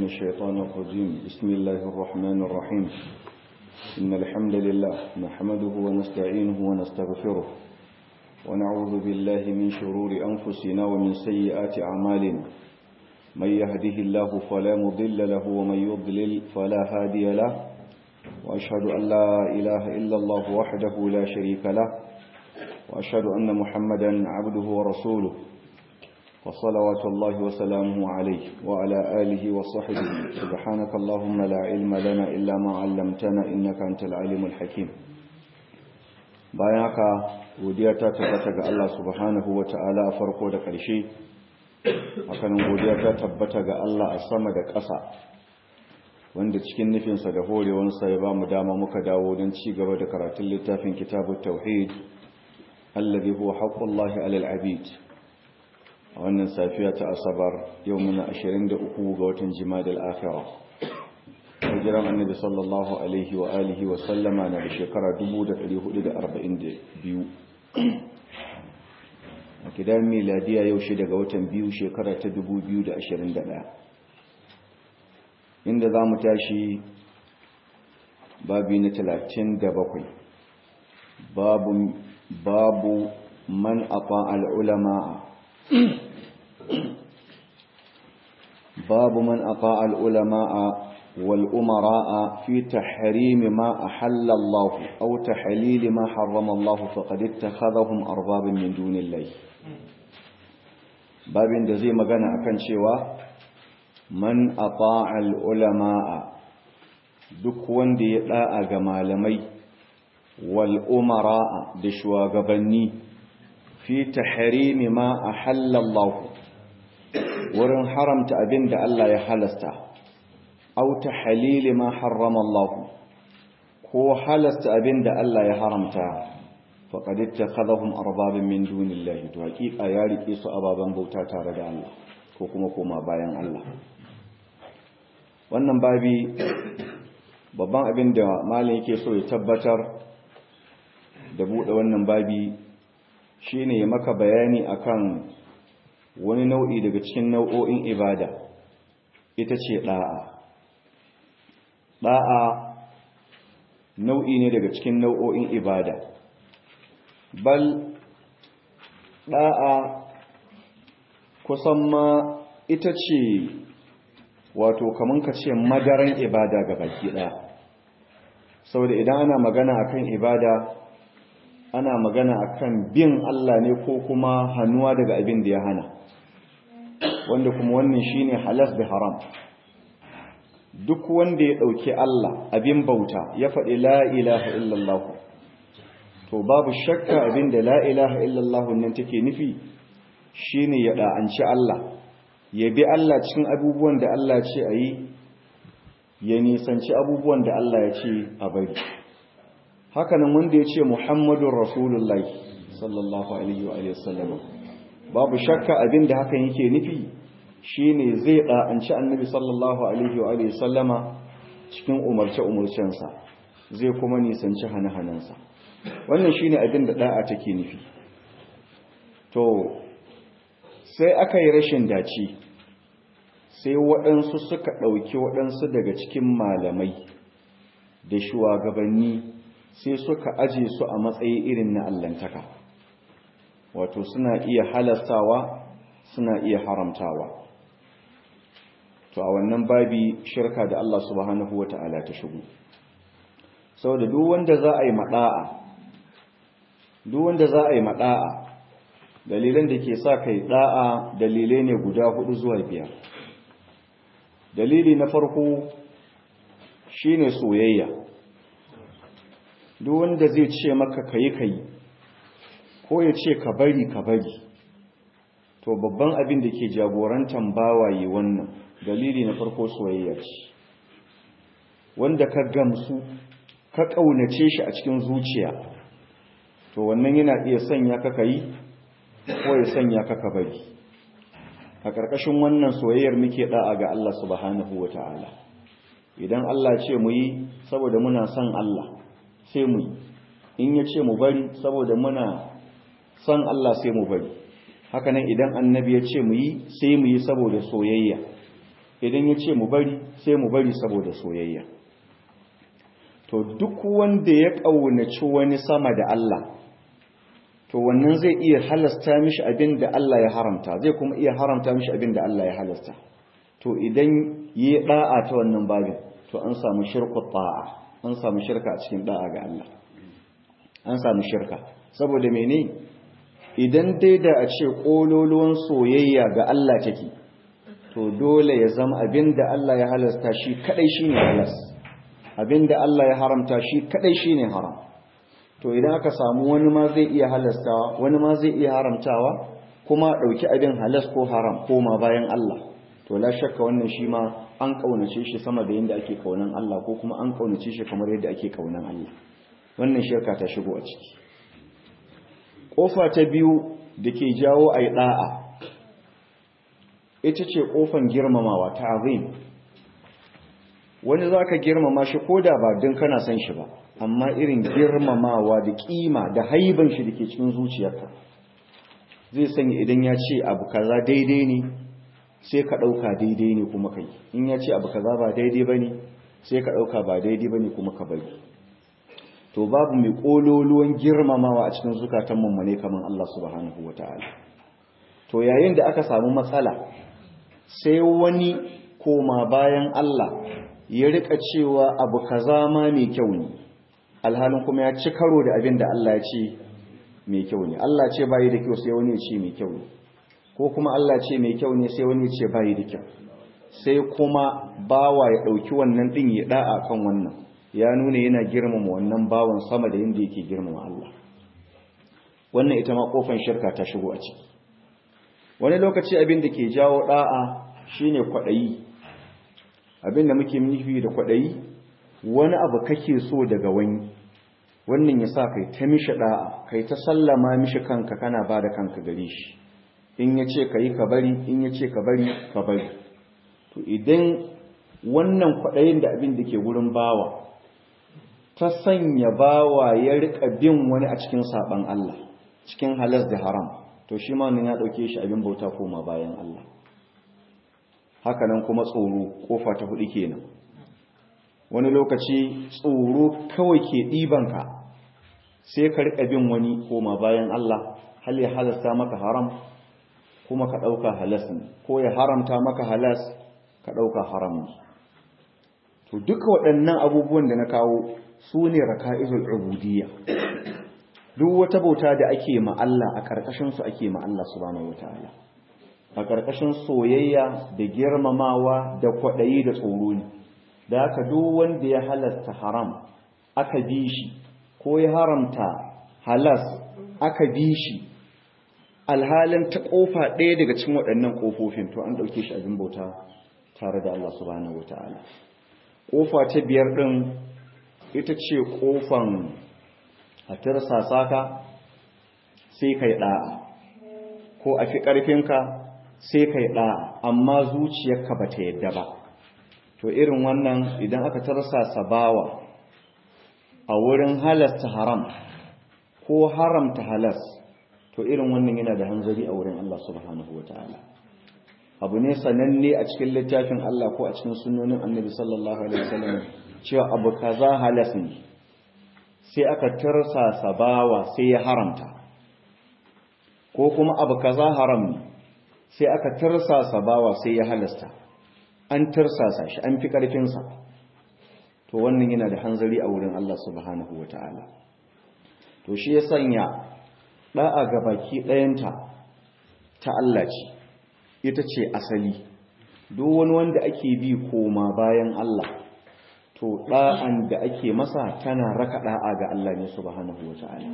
الشيطان الرجيم بسم الله الرحمن الرحيم إن الحمد لله نحمده ونستعينه ونستغفره ونعوذ بالله من شرور أنفسنا ومن سيئات أعمالنا من يهده الله فلا مضل له ومن يضلل فلا هادي له وأشهد أن لا إله إلا الله وحده لا شريك له وأشهد أن محمدا عبده ورسوله وصلوات الله وسلامه عليه وعلى آله وصحبه سبحانك اللهم لا علم لنا إلا ما علمتنا إنك أنت العليم الحكيم bayan haka godiya ta tabbata ga Allah subhanahu wa ta'ala a farko da ƙarshe hakanan godiya ta tabbata ga Allah a sama da ƙasa wanda cikin nufinsa da horewansa ya ba mu dama muka dawo don ci gaba da karatun littafin kitabut tauhid alladhi huwa haqqullahi alal abid a wannan safiya ta asabar yau muna 23 ga watan jimadal akhirah hijiran annabi sallallahu alaihi wa alihi wa sallama na da shekara 1442 a kidan miladiya yau shi daga watan biyu shekara ta 2021 inda za mu tashi babi na 37 babu babu man afa al'ulama باب من أطاع العلماء والأمراء في تحريم ما أحل الله أو تحليل ما حرم الله فقد اتخذهم أربابا من دون الله باب دزي مغانا أكن شوا من أطاع العلماء duk wanda ya da'a ga malamai wal umara da shugabanni fi tahrimi ma ahalla Allah wurin haramta abin da Allah ya halasta au ta halili ma harrama Allah ko halasta abin da Allah ya haramta faqad ittakhadhahum arbabin min dunillahi to hakika ya rike su ababan bauta tare da Allah ko kuma koma bayan Allah wannan babi babban abin da malin yake so ya tabbatar da bude wannan babi shine ya maka bayani akan wani nau'i daga cikin nau'o'in ibada ita ce ɗa'a ɗa'a nau'i ne daga cikin nau'o'in ibada bal ɗa'a kusan ma ita ce wato kamun ka ce madaran ibada ga baki ɗaya saboda idan ana magana akan ibada ana magana akan bin Allah ne ko kuma hannuwa daga abin da ya hana wanda kuma wannan shine halas da haram duk wanda ya dauki Allah abin bauta ya faɗi la ilaha illallah to babu shakka abin da la ilaha illallah nan take nufi shine ya da'anci Allah ya bi Allah cikin abubuwan da Allah ce a yi ya nisanci abubuwan da Allah ya ce a bari hakanan wanda ya ce muhammadun rasulullahi sallallahu alaihi wa sallam babu shakka abin da hakan yake nufi shine zai da'anci annabi sallallahu alaihi wa sallama cikin umarce umarcensa zai kuma nisanci hane-hanensa wannan shine abin da da'a take nufi to sai aka yi rashin dace sai waɗansu suka ɗauki waɗansu daga cikin malamai da shugabanni sai suka aje su a matsayi irin na allantaka wato suna iya halastawa suna iya haramtawa to a wannan babi shirka da Allah subhanahu wata'ala ta shigo saboda duk wanda za a yi mada'a duk wanda za a yi mada'a dalilan da ke sa kai da'a dalilai ne guda hudu zuwa biyar dalili na farko shine soyayya duk wanda zai ce maka kayi kayi ko ya ce ka bari ka bari to babban abin da ke jagorantar bawaye wannan dalili na farko soyayya ce wanda ka gamsu ka ƙaunace shi a cikin zuciya to wannan yana iya sanya ka kayi ko ya sanya ka ka bari a ƙarƙashin wannan soyayyar muke da'a ga Allah subhanahu wata'ala idan Allah ce mu yi saboda muna son Allah sai mu yi in ya ce mu bari saboda muna son Allah sai mu bari hakanan idan annabi ya ce mu yi sai mu yi saboda soyayya idan ya ce mu bari sai mu bari saboda soyayya to duk wanda ya ƙaunaci wani sama da Allah to wannan zai iya halasta mishi abin da Allah ya haramta zai kuma iya haramta mishi abin da Allah ya halasta to idan yi da'a ta wannan babin to an samu shirku ta'a an samu shirka a cikin da'a ga Allah an samu shirka saboda mene idan dai da a ce kololuwan soyayya ga Allah take to dole ya zama abin da Allah ya halasta shi kadai shine halas abin da Allah ya haramta shi kadai shine haram to idan aka samu wani ma zai iya halastawa wani ma zai iya haramtawa kuma ɗauki abin halas ko haram koma bayan Allah to la shakka wannan shi ma an kaunace shi sama da yadda ake kaunan Allah ko kuma an kaunace shi kamar yadda ake kaunan Allah wannan shirka ta shigo a ciki kofa ta biyu da ke jawo ai da'a ita ce kofan girmamawa ta azim wani zaka girmama shi koda ba din kana san shi ba amma irin girmamawa da kima da haiban shi dake cikin zuciyarka zai sanya idan ya ce abu kaza daidai ne sai ka ɗauka daidai ne kuma kai in ya ce abu kaza ba daidai ba ne sai ka ɗauka ba daidai ba ne kuma ka bari to babu mai ƙololuwan girmamawa a cikin zukatan mummune kamar Allah subhanahu wa ta'ala to yayin da aka samu matsala sai wani koma bayan Allah ya rika cewa abu kaza ma mai kyau ne alhalin kuma ya ci karo da abin da Allah ya ce mai kyau ne Allah ce bayi da kyau sai wani ya ce mai kyau ne ko kuma Allah ce mai kyau ne sai wani ya ce bayi da kyau sai kuma bawa ya ɗauki wannan ɗin ya ɗa'a kan wannan ya nuna yana girmama wannan bawan sama da yadda yake girmama Allah wannan ita ma kofan shirka ta shigo a ciki wani lokaci abin da ke jawo ɗa'a shine kwaɗayi abin da muke nufi da kwaɗayi wani abu kake so daga wani wannan ya sa kai ta mishi da'a kai ta sallama mishi kanka kana ba da kanka gare shi in ya ce ka yi ka bari in ya ce ka bari ka bari to idan wannan kwaɗayin da abin da ke wurin bawa ta sanya bawa ya riƙa bin wani a cikin saɓan Allah cikin halas da haram to shi ma ya ɗauke shi abin bauta koma bayan Allah hakanan kuma tsoro ƙofa ta huɗu kenan wani lokaci tsoro kawai ke ɗibanka sai ka riƙa bin wani koma bayan Allah hal ya halasta maka haram kuma ka ɗauka halas ne ko ya haramta maka halas ka ɗauka haram ne to duka waɗannan abubuwan da na kawo su ne raka'izul ubudiyya duk wata bauta da ake ma Allah a ƙarƙashin su ake ma Allah subhanahu wataala a ƙarƙashin soyayya da girmamawa da kwaɗayi da tsoro ne da haka duk wanda ya halasta haram aka bi shi ko ya haramta halas aka bi shi alhalin ta kofa ɗaya daga cikin waɗannan ƙofofin to an ɗauke shi abin bauta tare da Allah subhanahu wataala ƙofa ta biyar ɗin ita ce ƙofan a tirsasa ka sai kai ɗa'a ko a fi ƙarfinka sai kai ɗa'a amma zuciyarka ba ta yadda ba to irin wannan idan aka tarsasa bawa a wurin halasta haram ko haramta halas to irin wannan yana da hanzari a wurin Allah subhanahu ta'ala. abu ne sananne a cikin littafin Allah ko a cikin sunnonin annabi sallallahu alaihi wasallam cewa abu kaza halas ne sai aka tarsasa bawa sai ya haramta ko kuma abu kaza haram ne sai aka tarsasa bawa sai ya halasta an tarsasa shi an fi ƙarfinsa to wannan yana da hanzari a wurin Allah subhanahu wa ta'ala to shi ya sanya ɗa'a ga baki ɗayanta ta Allah ce ita ce asali duk wani wanda ake bi koma bayan Allah to ɗa'an da ake masa tana raka ɗa'a ga Allah ne subhanahu wa ta'ala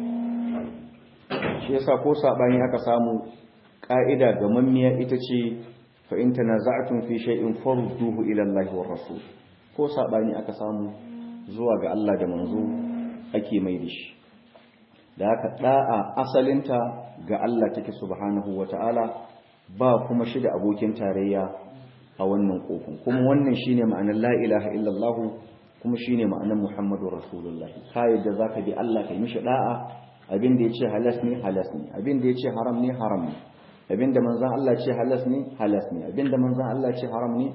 shi yasa ko saɓani aka samu ƙa'ida ga mammiya ita ce fa'in tanaza'atun fi shay'in farduhu ila Allah wa rasul ko sabani aka samu zuwa ga Allah da manzo ake mai da shi da haka da'a asalinta ga Allah take subhanahu wata'ala ba kuma shi da abokin tarayya a wannan kofin kuma wannan shine ma'anar la ilaha illallah kuma shine ma'anar muhammadur rasulullahi ka yadda zaka bi Allah kai mishi da'a abin da yace halas ne halas ne abin da yace haram ne haram ne abinda manzan Allah ce halas ne halas ne abinda manzan Allah ce haram ne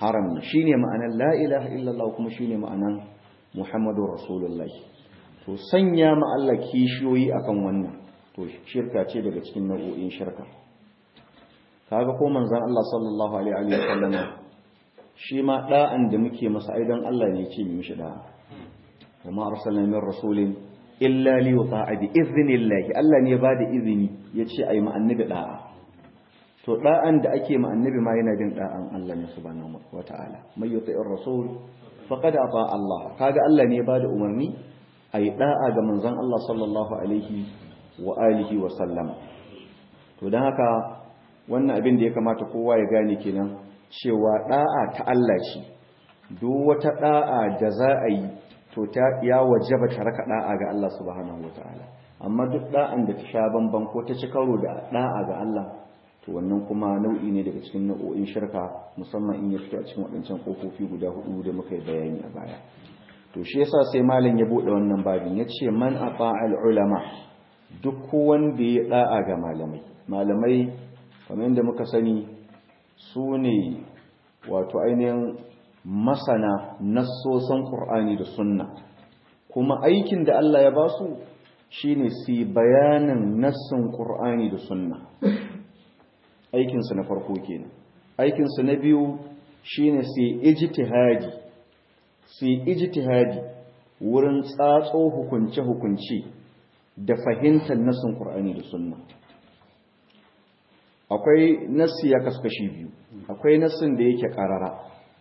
haram shine ma'anar la ilaha illallah kuma shine ma'anar muhammadur rasulullahi to sanya ma Allah kishiyoyi akan wannan to shirka ce daga cikin nau'o'in shirka kaga ko manzon Allah sallallahu alaihi wa sallam shi ma da'an da muke masa aidan Allah ne ce mu mishi da'a kuma arsalna min rasulin illa li yuta'a bi idhnillah Allah ne ba da izini yace ayi ma annabi da'a to da'an da ake ma annabi ma yana bin da'an Allah ne subhanahu wata'ala may yuti'ir rasul faqad ata Allah kaga Allah ne ba da umarni ayi da'a ga manzon Allah sallallahu alaihi wa alihi wa sallam to dan haka wannan abin da ya kamata kowa ya gane kenan cewa da'a ta Allah ce duk wata da'a da za a yi to ta ya wajaba ta raka da'a ga Allah subhanahu wataala amma duk da'an da ta sha bamban ko ta ci karo da da'a ga Allah to wannan kuma nau'i ne daga cikin nau'o'in shirka musamman in ya fito a cikin waɗancan kofofi guda hudu da muka yi bayani a baya to shi yasa sai malam ya bude wannan babin yace man ata'al ulama duk wanda ya da'a ga malamai malamai kamar yadda muka sani su ne wato ainihin masana nassosan ƙur'ani da sunna kuma aikin da Allah ya ba su shine su bayanin nassin ƙur'ani da sunna aikinsu na farko kenan aikinsu na biyu shine su ijtihadi su ijtihadi wurin tsatso hukunce-hukunce da fahimtar nassin ƙur'ani da sunna akwai nassi ya kaskashi biyu akwai nassin da yake ƙarara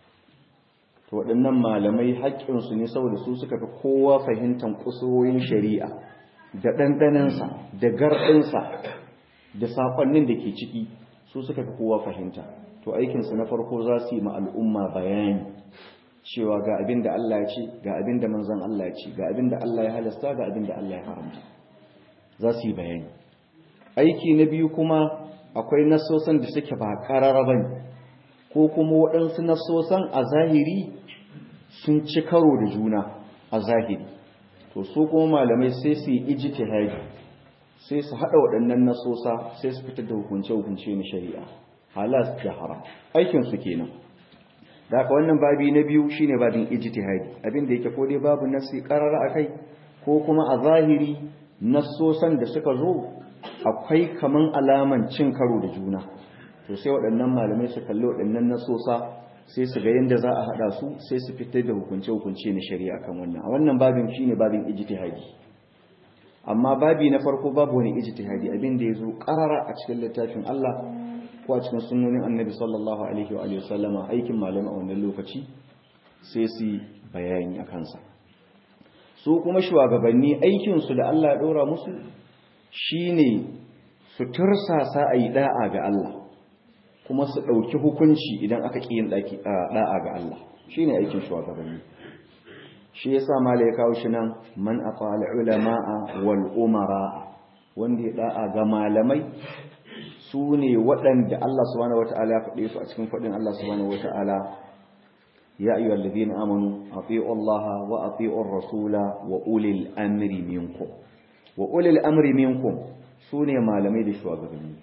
to waɗannan malamai haƙƙinsu ne saboda su suka fi kowa fahimtar kusurorin shari'a da ɗanɗanansa da garɗinsa da saƙonnin da ke ciki su suka fi kowa fahimta to aikinsu na farko za su yi ma al'umma bayani cewa ga abin da Allah ya ce ga abin da manzon Allah ya ce ga abin da Allah ya halasta ga abin da Allah ya haramta za su yi bayani aiki na biyu kuma akwai nasosan da suke ba ƙarara ba ne ko kuma waɗansu nasosan a zahiri sun ci karo da juna a zahiri to su kuma malamai sai su yi ijtihadi sai su haɗa waɗannan nasosa sai su fitar da hukunce-hukunce na shari'a halas da haram aikin su kenan da haka wannan babi na biyu shine babin ijtihadi abin da yake ko dai babu nasi qarara akai ko kuma a zahiri nasosan da suka zo akwai kaman alaman cin karo da juna to sai waɗannan malamai su kalli waɗannan nasosa sai su ga yadda za a haɗa su sai su fitar da hukunce-hukunce na shari'a kan wannan a wannan babin shine babin ijtihadi amma babi na farko babu wani ijtihadi abin da ya zo ƙarara a cikin littafin Allah ko a cikin sunnonin annabi sallallahu alaihi wa sallama aikin malamai a wannan lokaci sai su bayani a kansa su kuma shugabanni aikinsu da Allah ya ɗora musu shine su tursasa a yi da'a ga Allah kuma su ɗauki hukunci idan aka ƙi yin da'a ga Allah shi ne aikin shugabanni shi ya sa mala ya kawo shi nan man a ulama'a wal umara wanda ya da'a ga malamai su ne waɗanda Allah subhanahu wata'ala ya faɗe su a cikin faɗin Allah subhanahu wata'ala ya ayyuhal ladina amanu ati'u Allah wa ati'u rasula wa ulil amri minkum wa ulil amri minkum sune malamai da shugabanni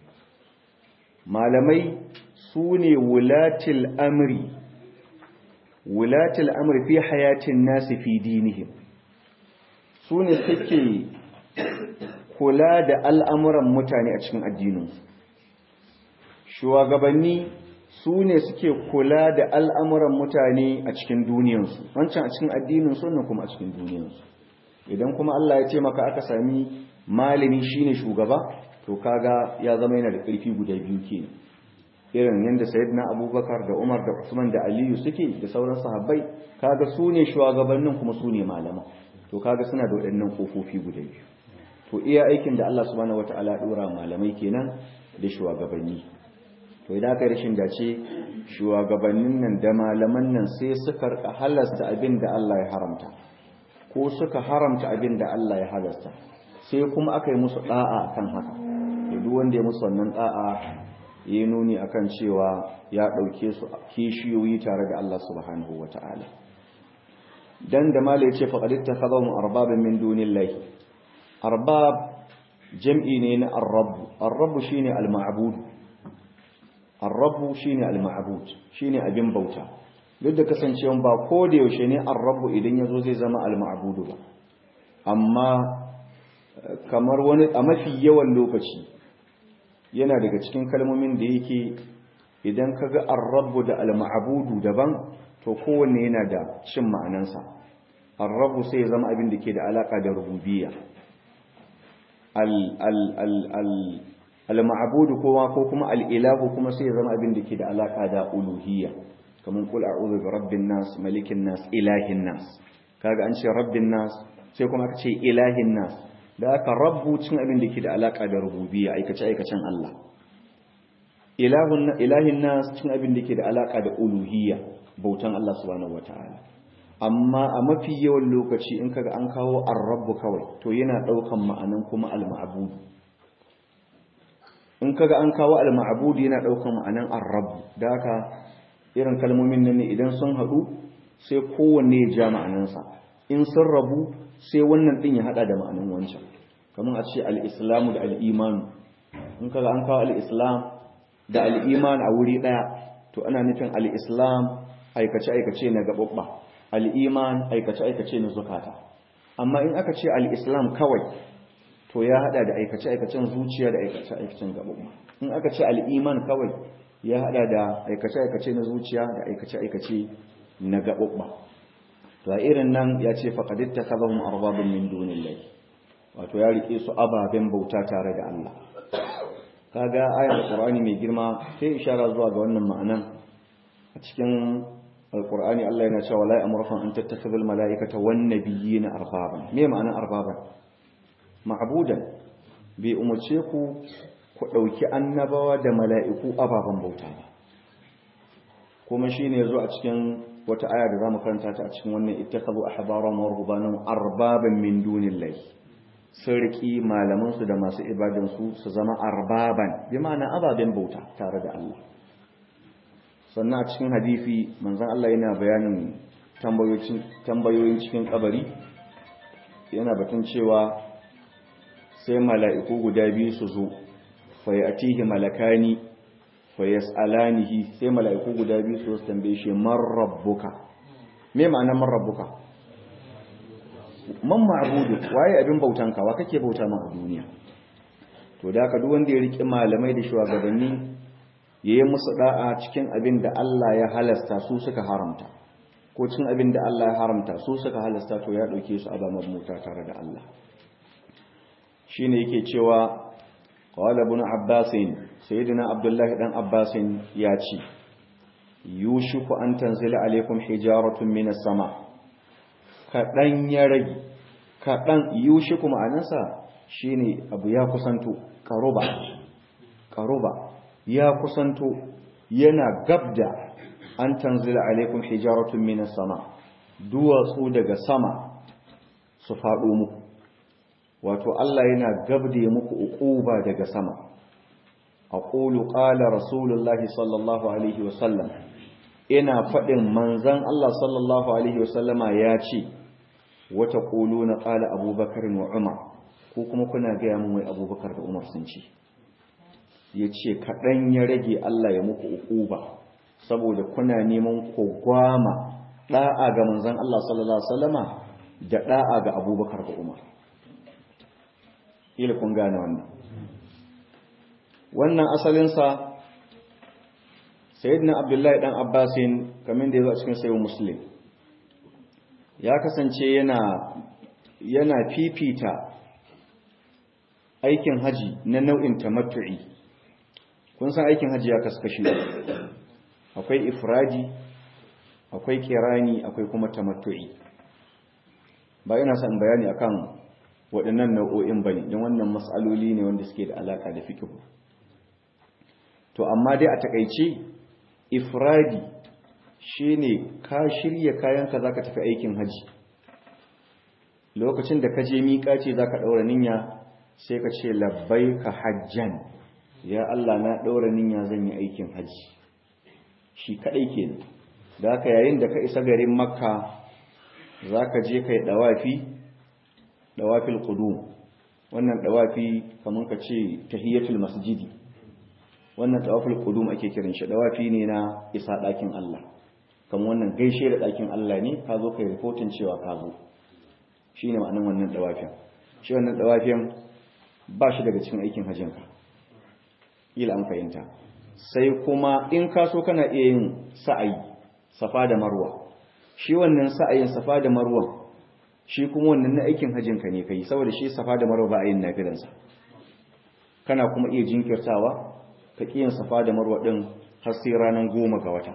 malamai sune wulatil amri wulatil amri fi hayatin nasi fi dinihim sune suke kula da al'amuran mutane a cikin addininsu shugabanni su ne suke kula da al'amuran mutane a cikin duniyansu wancan a cikin addininsu wannan kuma a cikin duniyansu idan kuma Allah ya ce maka aka sami malami shine shugaba to kaga ya zama yana da ƙarfi guda biyu ke irin yadda sayyidina abubakar da umar da usman da aliyu suke da sauran sahabbai kaga su ne shugabannin kuma su ne malama to kaga suna da waɗannan ƙofofi guda biyu to iya aikin da Allah subhanahu wataala ɗora malamai kenan da shugabanni to idan aka rashin dace shugabannin nan da malaman nan sai suka halasta abin da Allah ya haramta ko suka haramta abin da Allah ya halasta sai kuma aka yi musu da'a kan haka duk wanda ya musu wannan da'a ya nuni akan cewa ya dauke su kishiyoyi tare da Allah subhanahu wataala dan da mala yace faqad ittakhadhum arbaban min dunillahi arbab jam'i ne na ar-rabb ar-rabb shine al-ma'bud ar-rabb shine al-ma'bud shine abin bauta duk da kasancewa ba ko da yaushe ne ar-rabbu idan yazo zai zama al-ma'budu ba amma kamar wani a mafi yawan lokaci yana daga cikin kalmomin da yake idan kaga ar-rabbu da al-ma'budu daban to kowanne yana da cin ma'anansa ar-rabbu sai ya zama abin da ke da alaka da rububiyya al-ma'budu kuma ko kuma al-ilahu kuma sai ya zama abin da ke da alaka da uluhiyya kamar kul a'udhu bi rabbin nas malikin nas ilahin nas kaga an ce rabbin nas sai kuma aka ce ilahin nas da aka rabbu cin abin da ke da alaka da rububiyya aikace aikacen Allah ilahun ilahin nas cin abin da ke da alaka da uluhiyya bautan Allah subhanahu wataala amma a mafi yawan lokaci in kaga an kawo ar-rabbu kawai to yana daukan ma'anan kuma al-ma'bud in kaga an kawo al-ma'bud yana daukan ma'anan ar-rabb da haka irin kalmomin nan ne idan sun hadu sai kowanne ya ja ma'anansa in sun rabu sai wannan din ya hada da ma'anan wancan kamar a ce al-islamu da al-imanu in kaga an kawo al-islam da al-iman a wuri daya to ana nufin al-islam aikace aikace na gababba al-iman aikace aikace na zukata amma in aka ce al-islam kawai to ya hada da aikace aikacen zuciya da aikace aikacen gababba in aka ce al-iman kawai ya hada da aikace aikace na zuciya da aikace aikace na gababba to a irin nan ya ce faƙadit ta kazahun arbabin min dunin lai wato ya riƙe su ababen bauta tare da Allah kaga ayar alƙur'ani mai girma sai ishara zuwa ga wannan ma'anan a cikin alƙur'ani Allah yana cewa la amurkum an tattakhidul mala'ikata wan nabiyina arbaban me ma'anar arbaban ma'budan bai umarce ku ku ɗauki annabawa da mala'iku ababen bauta ba kuma shine yazo a cikin wata aya da zamu karanta ta a cikin wannan ittakhadhu ahbaran wa rubbanan arbaban min dunillahi sarki malaman su da masu ibadan su su zama arbaban bi ma'ana ababen bauta tare da Allah sannan a cikin hadisi manzon Allah yana bayanin tambayoyin tambayoyin cikin kabari yana batun cewa sai mala'iku guda biyu su zo fa yatihi malakani fa yas'alanihi sai mala'iku guda biyu su tambaye shi man rabbuka me ma'anar man rabbuka man ma'budu waye abin bautanka wa kake bauta ma a duniya to da haka duk wanda ya riki malamai da shugabanni yayin musu da'a cikin abin da Allah ya halasta su suka haramta ko cikin abin da Allah ya haramta su suka halasta to ya dauke su azaman mota tare da Allah shine yake cewa qala ibn abbas sayyidina abdullahi dan abbas ya ce yushiku an tanzila alaikum hijaratun minas sama kadan ya rage kadan yushiku ma'anarsa shine abu ya kusanto karuba karuba ya kusanto yana gabda an tanzila alaikum hijaratun minas sama duwatsu daga sama su faɗo muku wato Allah yana gabde muku uquba daga sama aqulu qala rasulullahi sallallahu alaihi wasallam ina fadin manzon Allah sallallahu alaihi wasallama ya ce wata quluna qala abubakar wa umar ko kuma kuna ga mun wai abubakar da umar sun ce yace kadan ya rage Allah ya muku uquba saboda kuna neman ku gwama da'a ga manzon Allah sallallahu alaihi wasallama da da'a ga abubakar da umar ila kun gane wannan wannan asalinsa sayyidina abdullahi dan abbasin kamar da ya zo a cikin sayo muslim ya kasance yana yana fifita aikin haji na nau'in tamattu'i kun san aikin haji ya kaskashi akwai ifradi akwai kirani akwai kuma tamattu'i ba ina son bayani akan waɗannan nau'o'in ba ne don wannan matsaloli ne wanda suke da alaƙa da fikihu to amma dai a takaice ifradi shi ne ka shirya kayanka za ka tafi aikin haji lokacin da ka je miƙa ce za ka ɗaura ninya sai ka ce labbai ka hajjan ya Allah na ɗaura ninya zan yi aikin haji shi kaɗai ke da haka yayin da ka isa garin makka za ka je ka yi ɗawafi dawafil qudum wannan dawafi kaman ka ce tahiyatul masjidi wannan dawafil qudum ake kiran shi dawafi ne na isa dakin Allah kan wannan gaishe da ɗakin Allah ne ka zo kai reportin cewa ka zo shine ma'anar wannan dawafin shi wannan dawafin ba shi daga cikin aikin hajjinka ila an fahimta sai kuma in ka so kana iya yin sa'ayi safa da marwa shi wannan sa'ayin safa da marwa shi kuma wannan na aikin hajjinka ne kai saboda shi safa da marwa ba a yin nafilansa kana kuma iya jinkirtawa ka yin safa da marwa ɗin har sai ranar goma ga wata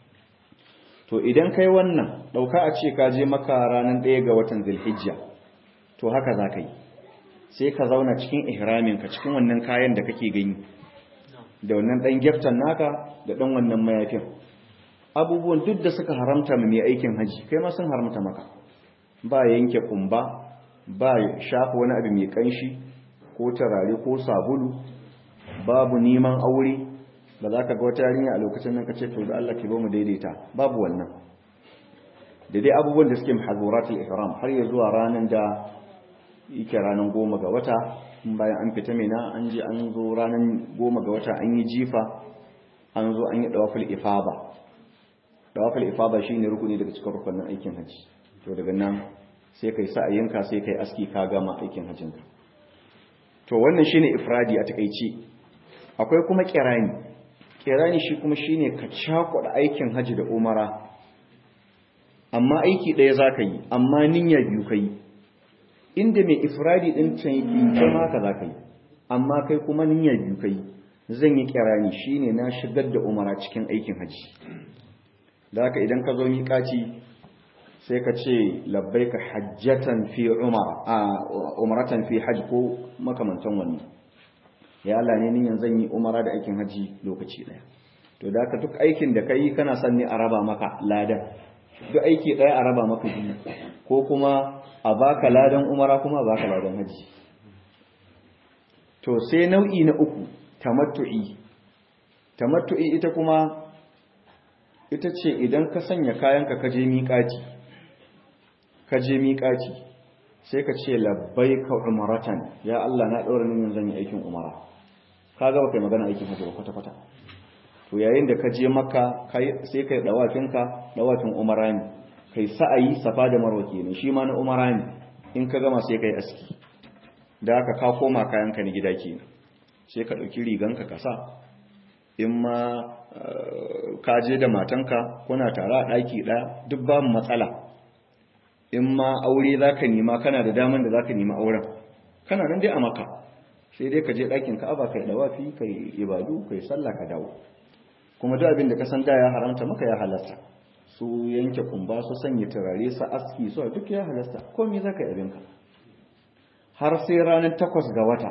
to idan kai wannan ɗauka a ce ka je maka ranar ɗaya ga watan zilhijja to haka za ka yi sai ka zauna cikin ihraminka cikin wannan kayan da kake gani da wannan ɗan gyaftan naka da ɗan wannan mayafin abubuwan duk da suka haramta mai aikin haji kai ma sun haramta maka ba yanke kumba ba shafa wani abu mai kanshi ko tarare ko sabulu babu neman aure ba za ka ga wata yarinya a lokacin nan ka ce to da Allah ke ba mu daidaita babu wannan da dai abubuwan da suke mahazuratul ihram har ya zuwa ranar da yake ranar goma ga wata bayan an fita mina an je an zo ranar goma ga wata an yi jifa an zo an yi dawaful ifaba dawaful ifaba shine rukuni daga cikin rukunin aikin haji to daga nan sai kai sa'ayinka sai kai aski ka gama aikin hajjinka to wannan shine ifradi a takeici akwai kuma kirani kirani shi kuma shine ka cakuɗa aikin haji da umara amma aiki ɗaya zaka yi amma niyya biyu kai inda mai ifradi din can yake kai ma ka zaka yi amma kai kuma niyya biyu kai zan yi kirani shine na shigar da umara cikin aikin haji da haka idan ka zo miƙaci sai ka ce labbaika hajjatan fi umara a umaratan fi hajj ko makamantan wani ya Allah ne niyan zan yi umara da aikin haji lokaci daya to da ka duk aikin da kai kana son ne a raba maka ladan duk aiki daya a raba maka biyu ko kuma a baka ladan umara kuma a baka ladan haji to sai nau'i na uku tamattu'i tamattu'i ita kuma ita ce idan ka sanya kayanka ka je miƙaci ka je miƙaci sai ka ce labbai ka umaratan ya Allah na ɗaura nimin zan yi aikin umara ka gaba kai magana aikin hajji kwata-kwata to yayin da ka je maka sai kai ɗawafinka ɗawafin umara ne kai sa'ayi safa da marwa kenan shi ma na umara ne in ka gama sai kai aski da haka ka koma kayanka na gida kenan sai ka ɗauki riganka ka sa in ma ka je da matanka kuna tare a ɗaki ɗaya duk babu matsala in ma aure za ka nima kana da daman da za ka nima auren kana nan dai a maka sai dai ka je ɗakin ka'aba ka yi ɗawafi ka yi ibadu ka yi sallah ka dawo kuma duk abin da ka san da ya haramta maka ya halasta su yanke kumba su sanya turare su aski su duk ya halasta komai za ka yi abinka har sai ranar takwas ga wata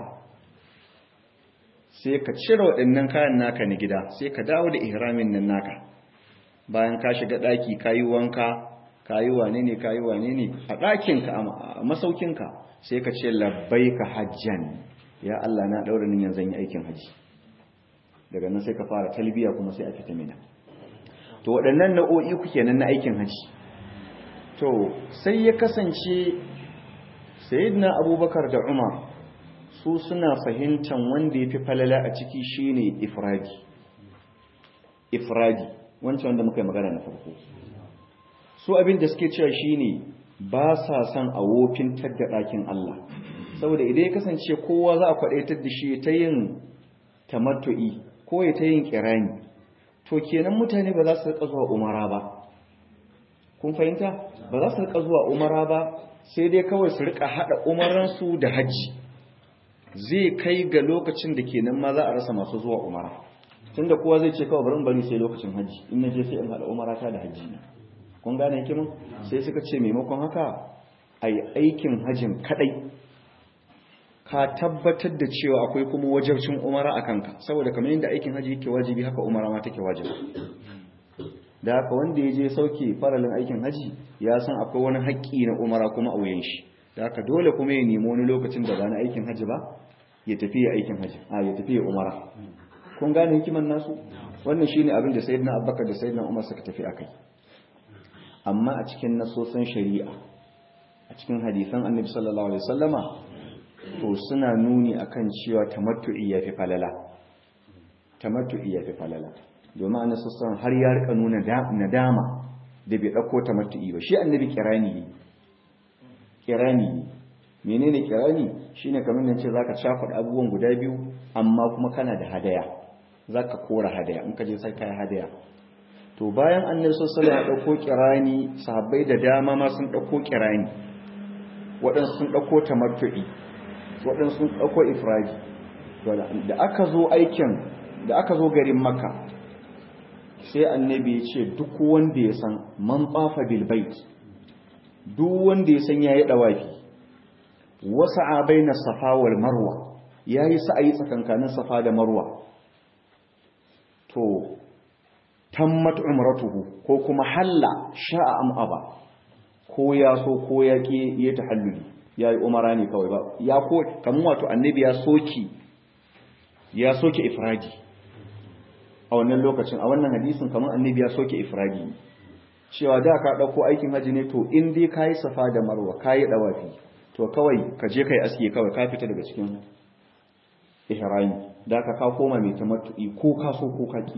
sai ka cire waɗannan kayan naka na gida sai ka dawo da ihramin nan naka bayan ka shiga ɗaki ka yi wanka ka yi wane ne ka yi wane ne a ɗakinka a masaukinka sai ka ce labbai ka hajjan ya Allah na ɗaura niyan zan yi aikin haji daga nan sai ka fara talbiya kuma sai a fita mina to waɗannan nau'o'i ku kenan na aikin haji to sai ya kasance sayyidina abubakar da umar su suna fahimtar wanda ya fi falala a ciki shine ifradi ifradi wancan wanda muka yi magana na farko su abin da suke cewa shine ba sa son a wofintar da ɗakin Allah saboda idan ya kasance kowa za a kwaɗaitar da shi ta yin tamattu'i ko ya ta yin kirani to kenan mutane ba za su rika zuwa umara ba kun fahimta ba za su rika zuwa umara ba sai dai kawai su rika haɗa umaransu da hajji zai kai ga lokacin da kenan ma za a rasa masu zuwa umara tunda kowa zai ce kawai bari in bari sai lokacin hajji in na je sai in haɗa umara ta da hajji na kun gane hikimin sai suka ce maimakon haka a yi aikin hajjin kadai ka tabbatar da cewa akwai kuma wajabcin umara a kanka saboda kamar yadda aikin hajji yake wajibi haka umara ma take wajibi da haka wanda ya je sauke faralin aikin hajji ya san akwai wani haƙƙi na umara kuma a wuyan shi da haka dole kuma ya nemi wani lokacin da ba na aikin hajji ba ya tafi ya aikin hajji a ya tafi ya umara kun gane hikiman nasu wannan shine abin da sayyidina abubakar da sayyidina umar suka tafi akai amma a cikin nasosin shari'a a cikin hadisan annabi sallallahu alaihi wasallama to suna nuni akan cewa tamattu'i yafi falala tamattu'i yafi falala domin annabi sallallahu har ya rika nuna nadama da bai ɗauko tamattu'i ba shi annabi kirani ne kirani ne menene kirani shine kamar nan ce zaka cakuɗa abubuwan guda biyu amma kuma kana da hadaya zaka kora hadaya in ka je sai kai hadaya to bayan annabi sallallahu alaihi wasallam ya dauko kirani sahabbai da dama ma sun dauko kirani waɗansu sun dauko tamattu'i waɗansu sun dauko ifradi da aka zo aikin da aka zo garin makka sai annabi ya ce duk wanda ya san man tsafa bil bait duk wanda ya san yayi dawafi wasa'a baina safa wal marwa yayi sa'ayi tsakankanin safa da marwa to tammat umratuhu ko kuma halla sha'a am aba ko ya so ko ya ki ya tahalluli yayi umara ne kawai ba ya ko kaman wato annabi ya soki ya soke ifradi a wannan lokacin a wannan hadisin kaman annabi ya soke ifradi cewa da ka dauko aikin haji ne to in dai kai safa da marwa kai dawafi to kawai ka je kai aske kawai ka fita daga cikin ihrami da ka ka koma mai tamattu'i ko ka so ko ka ki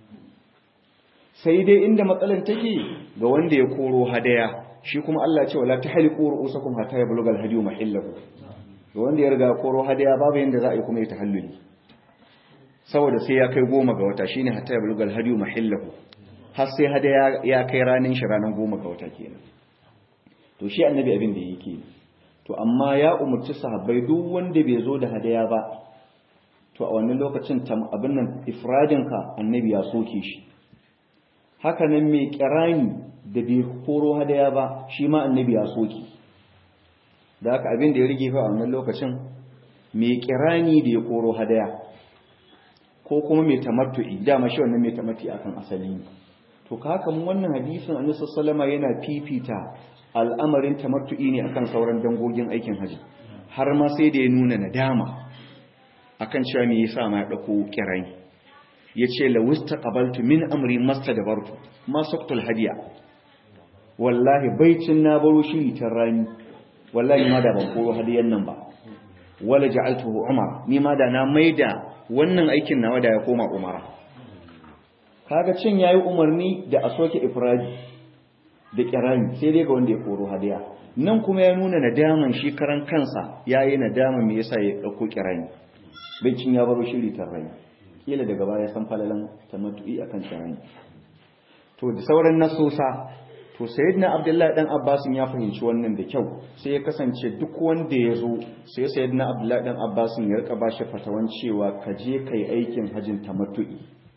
sai dai inda matsalan take ga wanda ya koro hadaya shi kuma Allah ce wala tahliqu ru'usakum hatta yablugha al-hadiyu mahillahu ga wanda ya riga koro hadaya babu yanda za a yi kuma ya tahalluli saboda sai ya kai goma ga wata shine hatta yablugha al-hadiyu mahillahu har sai hadaya ya kai ranin shi ranan goma ga wata kenan to shi annabi abin da yake to amma ya umurci sahabbai duk wanda bai zo da hadaya ba to a wannan lokacin abin nan ifradinka annabi ya soke shi haka nan mai kirani da bai koro hadaya ba shi ma annabi ya soke da haka abin da ya rige fa a wannan lokacin mai kirani da ya koro hadaya ko kuma mai tamattu'i dama shi wannan mai tamattu'i akan asali ne to haka mun wannan hadisin annabi sallallahu yana fifita al'amarin tamattu'i ne akan sauran dangogin aikin haji har ma sai da ya nuna nadama akan cewa me yasa ma ya dauko kirani yace la wastaqabaltu min amri mastadbartu ma saqtul hadiya wallahi baicin na baro shiri ta rani wallahi ma da ban koro hadiyan nan ba wala ja'altuhu umar ni ma da na maida wannan aikin nawa da ya koma umara kaga cin yayi umarni da a soke ifradi da kirani sai dai ga wanda ya koro hadiya nan kuma ya nuna nadaman shi karan kansa yayi nadama me yasa ya dauko kirani baicin ya baro shiri ta rani kila daga baya san falalan tamattu'i akan kirani to da sauran nasosa to sayyidina abdullahi dan abbas ya fahimci wannan da kyau sai ya kasance duk wanda ya zo sai sayyidina abdullahi dan abbas ya rika bashi fatawan cewa ka je kai aikin hajin tamattu'i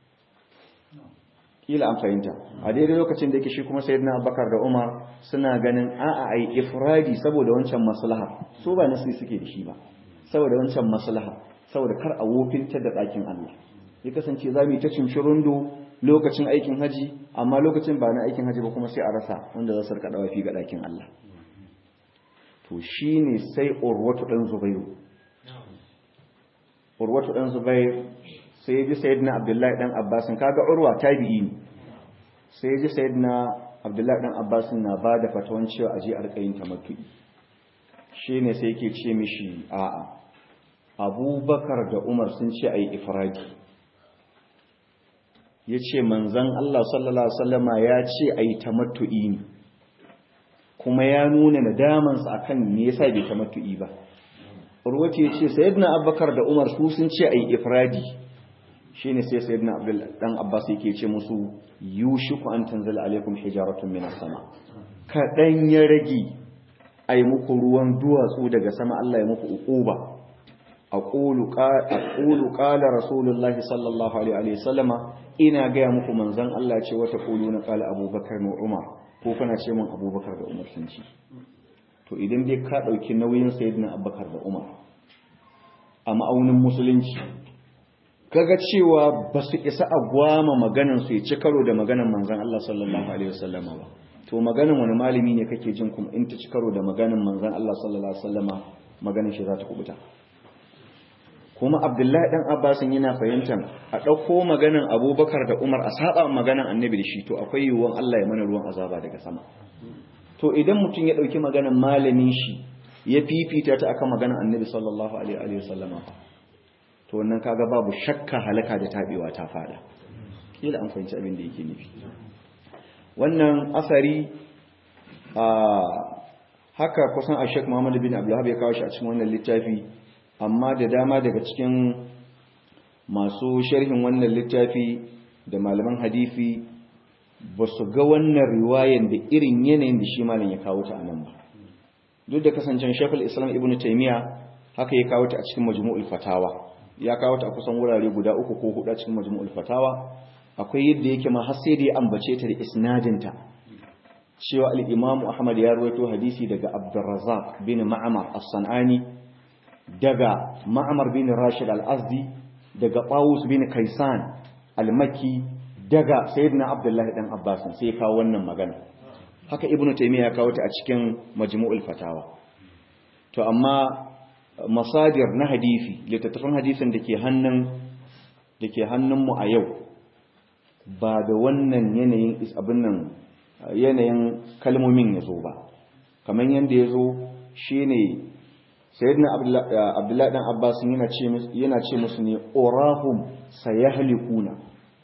kila an fahimta a daidai lokacin da yake shi kuma sayyidina abubakar da umar suna ganin a'a ai ifradi saboda wancan maslaha so ba nasi suke da shi ba saboda wancan maslaha saboda kar a wofinta da ɗakin Allah ya kasance za mu yi ta cincirundo lokacin aikin haji amma lokacin ba na aikin haji ba kuma sai a rasa wanda za su rika dawafi ga ɗakin Allah to shine sai urwatu dan zubairu urwatu dan zubairu sai ji sayyidina abdullahi dan abbas kaga urwa tabi'i ne sai ji sayyidina abdullahi dan abbas na bada fatawan cewa aje a rika yin tamattu'i shine sai yake ce mishi a'a abubakar da umar sun ce ayi ifradi ya ce manzan Allah sallallahu Alaihi wasallama ya ce a yi tamattu'i ne kuma ya nuna nadamansa a kan me yasa bai tamattu'i ba urwati ya ce sayyidina abubakar da umar su sun ce a yi ifradi shi ne sai sayyidina dan abbas yake ce musu yushiku an tanzala alaikum hijaratun minas sama kaɗan ya rage a yi muku ruwan duwatsu daga sama Allah ya muku uquba aqulu qala rasulullahi sallallahu alaihi wasallama ina gaya muku manzan Allah ce wata kulu na kala abubakar na umar ko kana ce min abubakar da umar sun ci to idan dai ka ɗauki nauyin sayidina abubakar da umar a ma'aunin musulunci kaga cewa ba su isa a gwama maganan su ya ci karo da maganan manzan Allah sallallahu alaihi wasallama ba to maganan wani malami ne kake jin kuma in ta ci karo da maganan manzan Allah sallallahu alaihi wasallama maganan shi za ta kubuta kuma abdullahi dan abbasin yana fahimtar a ɗauko maganan abubakar da umar a saba maganan annabi da shi to akwai yiwuwan allah ya mana ruwan azaba daga sama to idan mutum ya ɗauki maganan malamin shi ya fifita ta akan maganan annabi sallallahu alaihi wa sallama to wannan kaga babu shakka halaka da tabewa ta fada kila an fahimci abin da yake nufi wannan asari a haka kusan a Sheikh Muhammad bin Abdullah ya kawo shi a cikin wannan littafi amma da dama daga cikin masu sharhin wannan littafi da malaman hadisi ba su ga wannan riwayan da irin yanayin da shi malam ya kawo ta a nan ba duk da kasancen shekul islam ibn taimiyya haka ya kawo ta a cikin majmu'ul fatawa ya kawo ta a kusan wurare guda uku ko hudu a cikin majmu'ul fatawa akwai yadda yake ma har sai da ya ambace ta da isnadinta cewa al-imam ahmad ya rawaito hadisi daga abdurrazzaq bin ma'mar as-sanani daga ma'mar bin rashid al-azdi daga qawus bin kaisan al-makki daga sayyidina abdullahi dan abbas sai ya kawo wannan magana haka ibnu taymiya ya kawo ta a cikin majmu'ul fatawa to amma masadir na hadisi littattafan hadisin da ke hannun da ke hannunmu a yau ba da wannan yanayin abin nan yanayin kalmomin ya zo ba kamar yadda ya zo shi ne sayyidina abdullahi dan abbas yana ce musu ne orahum sayahlikuna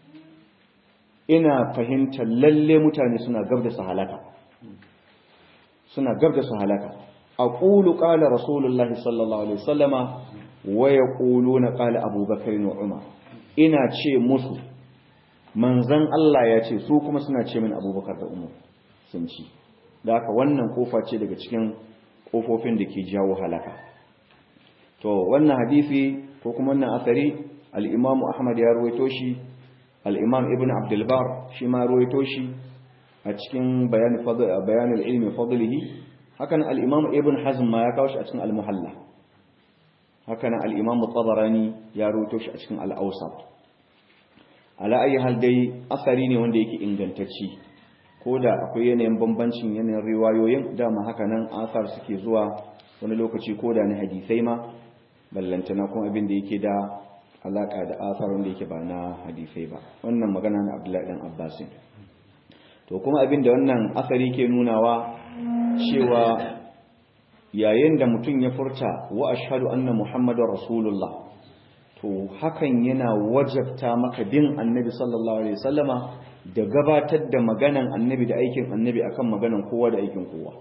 ina fahimtar lalle mutane suna gab da su halaka suna gab da su halaka aqulu qala rasulullahi sallallahu alaihi wasallama wa yaquluna qala abubakar wa umar ina ce musu manzon Allah ya ce su kuma suna ce min abubakar da umar sun ci da haka wannan kofa ce daga cikin kofofin da ke jawo halaka to wannan hadisi ko kuma wannan asari al-imam ahmad ya ruwaito shi al-imam ibn abdul bar shi ma ruwaito shi a cikin bayan fadl bayan al-ilmi fadlihi hakan al-imam ibn hazm ma ya kawo shi a cikin al-muhalla hakan al-imam tabarani ya ruwaito shi a cikin al-awsat ala ayi hal dai asari ne wanda yake ingantacci ko da akwai yanayin bambancin yanayin riwayoyin dama haka nan asar suke zuwa wani lokaci ko da na hadisai ma ballantana kuma abin da yake da alaka da asar wanda yake ba na hadisai ba wannan magana na abdullahi dan abbasin to kuma abin da wannan asari ke nunawa cewa yayin da mutum ya furta wa ashhadu anna muhammadar rasulullah to hakan yana wajabta maka bin annabi sallallahu alaihi wasallama da gabatar da maganan annabi da aikin annabi akan maganan kowa da aikin kowa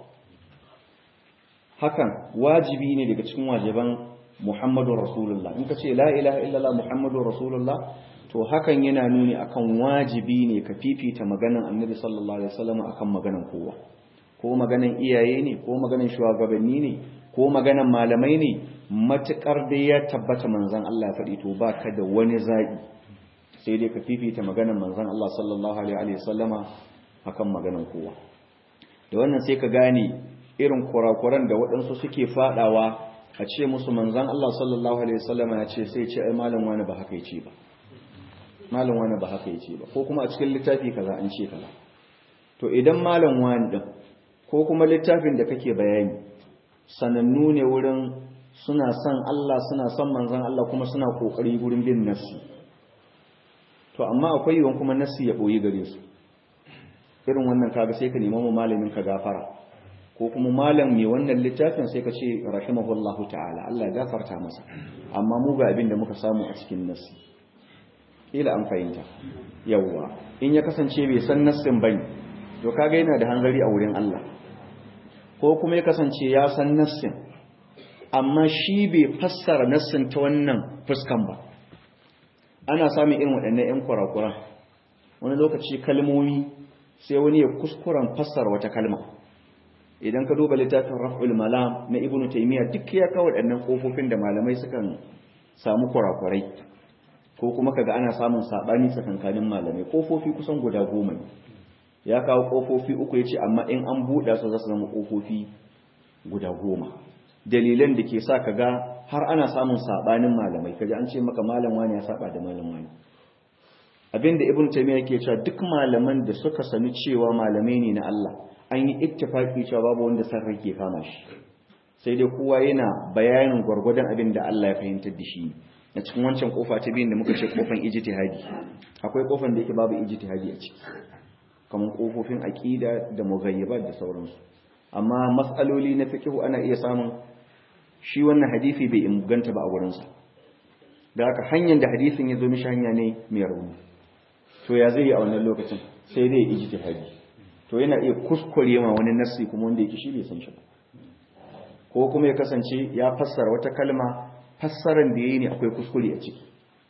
hakan wajibi ne daga cikin wajiban muhammadu rasulullah in ka ce la ilaha illallah muhammadu rasulullah to hakan yana nuni akan wajibi ne ka fifita maganan annabi sallallahu alaihi wasallama akan maganan kowa ko maganan iyaye ne ko maganan shugabanni ne ko maganan malamai ne matukar da ya tabbata manzon Allah ya faɗi to baka da wani zabi sai dai ka fifita maganar manzon Allah sallallahu alaihi wasallama akan maganar kowa da wannan sai ka gane irin kurakuran da waɗansu suke fadawa a ce musu manzon Allah sallallahu alaihi wasallama ya ce sai ce ai malam wani ba haka yace ba malam wani ba haka yace ba ko kuma a cikin littafi kaza an ce kaza to idan malam wani din ko kuma littafin da kake bayani sanannu ne wurin suna son Allah suna son manzon Allah kuma suna kokari wurin bin nafsi to amma akwai yiwuwan kuma nassi ya boye gare su irin wannan kaga sai ka nemi mu malamin ka gafara ko kuma malam mai wannan littafin sai ka ce rahimahullahu ta'ala Allah ya gafarta masa amma mu ga abin da muka samu a cikin nassi ila an fahimta yawwa in ya kasance bai san nassin bane to kaga yana da hanzari a wurin Allah ko kuma ya kasance ya san nassin amma shi bai fassara nassin ta wannan fuskan ba ana samun irin waɗannan 'yan kurakuran wani lokaci kalmomi sai wani ya kuskuren fassara wata kalma idan ka duba littafin raf'ul malam na ibnu taymiya duk ya kawo waɗannan kofofin da malamai sukan samu kurakurai ko kuma kaga ana samun sabani tsakankanin malamai kofofi kusan guda goma ne ya kawo kofofi uku yace amma in an buɗa su za su zama kofofi guda goma dalilan da ke sa kaga har ana samun sabanin malamai kaji an ce maka malam wani ya saba da malam wani abinda ibn taymiya yake cewa duk malaman da suka sani cewa malamai ne na Allah an yi ittifaki cewa babu wanda san rake kama shi sai dai kowa yana bayanin gwargwadon abin da Allah ya fahimtar da shi a cikin wancan kofa ta biyun da muka ce kofan ijtihadi akwai kofan da yake babu ijtihadi a ciki kamar kofofin aqida da mughayyibat da sauransu amma mas'aloli na fiqh ana iya samun shi wannan hadisi bai inganta ba a wurinsa da haka hanyar da hadisin ya zo mishi hanya ne mai rauni to ya zai yi a wannan lokacin sai dai ijtihadi to yana iya kuskure ma wani nassi kuma wanda yake shi bai san shi ba ko kuma ya kasance ya fassara wata kalma fassaran da yayi ne akwai kuskure a ciki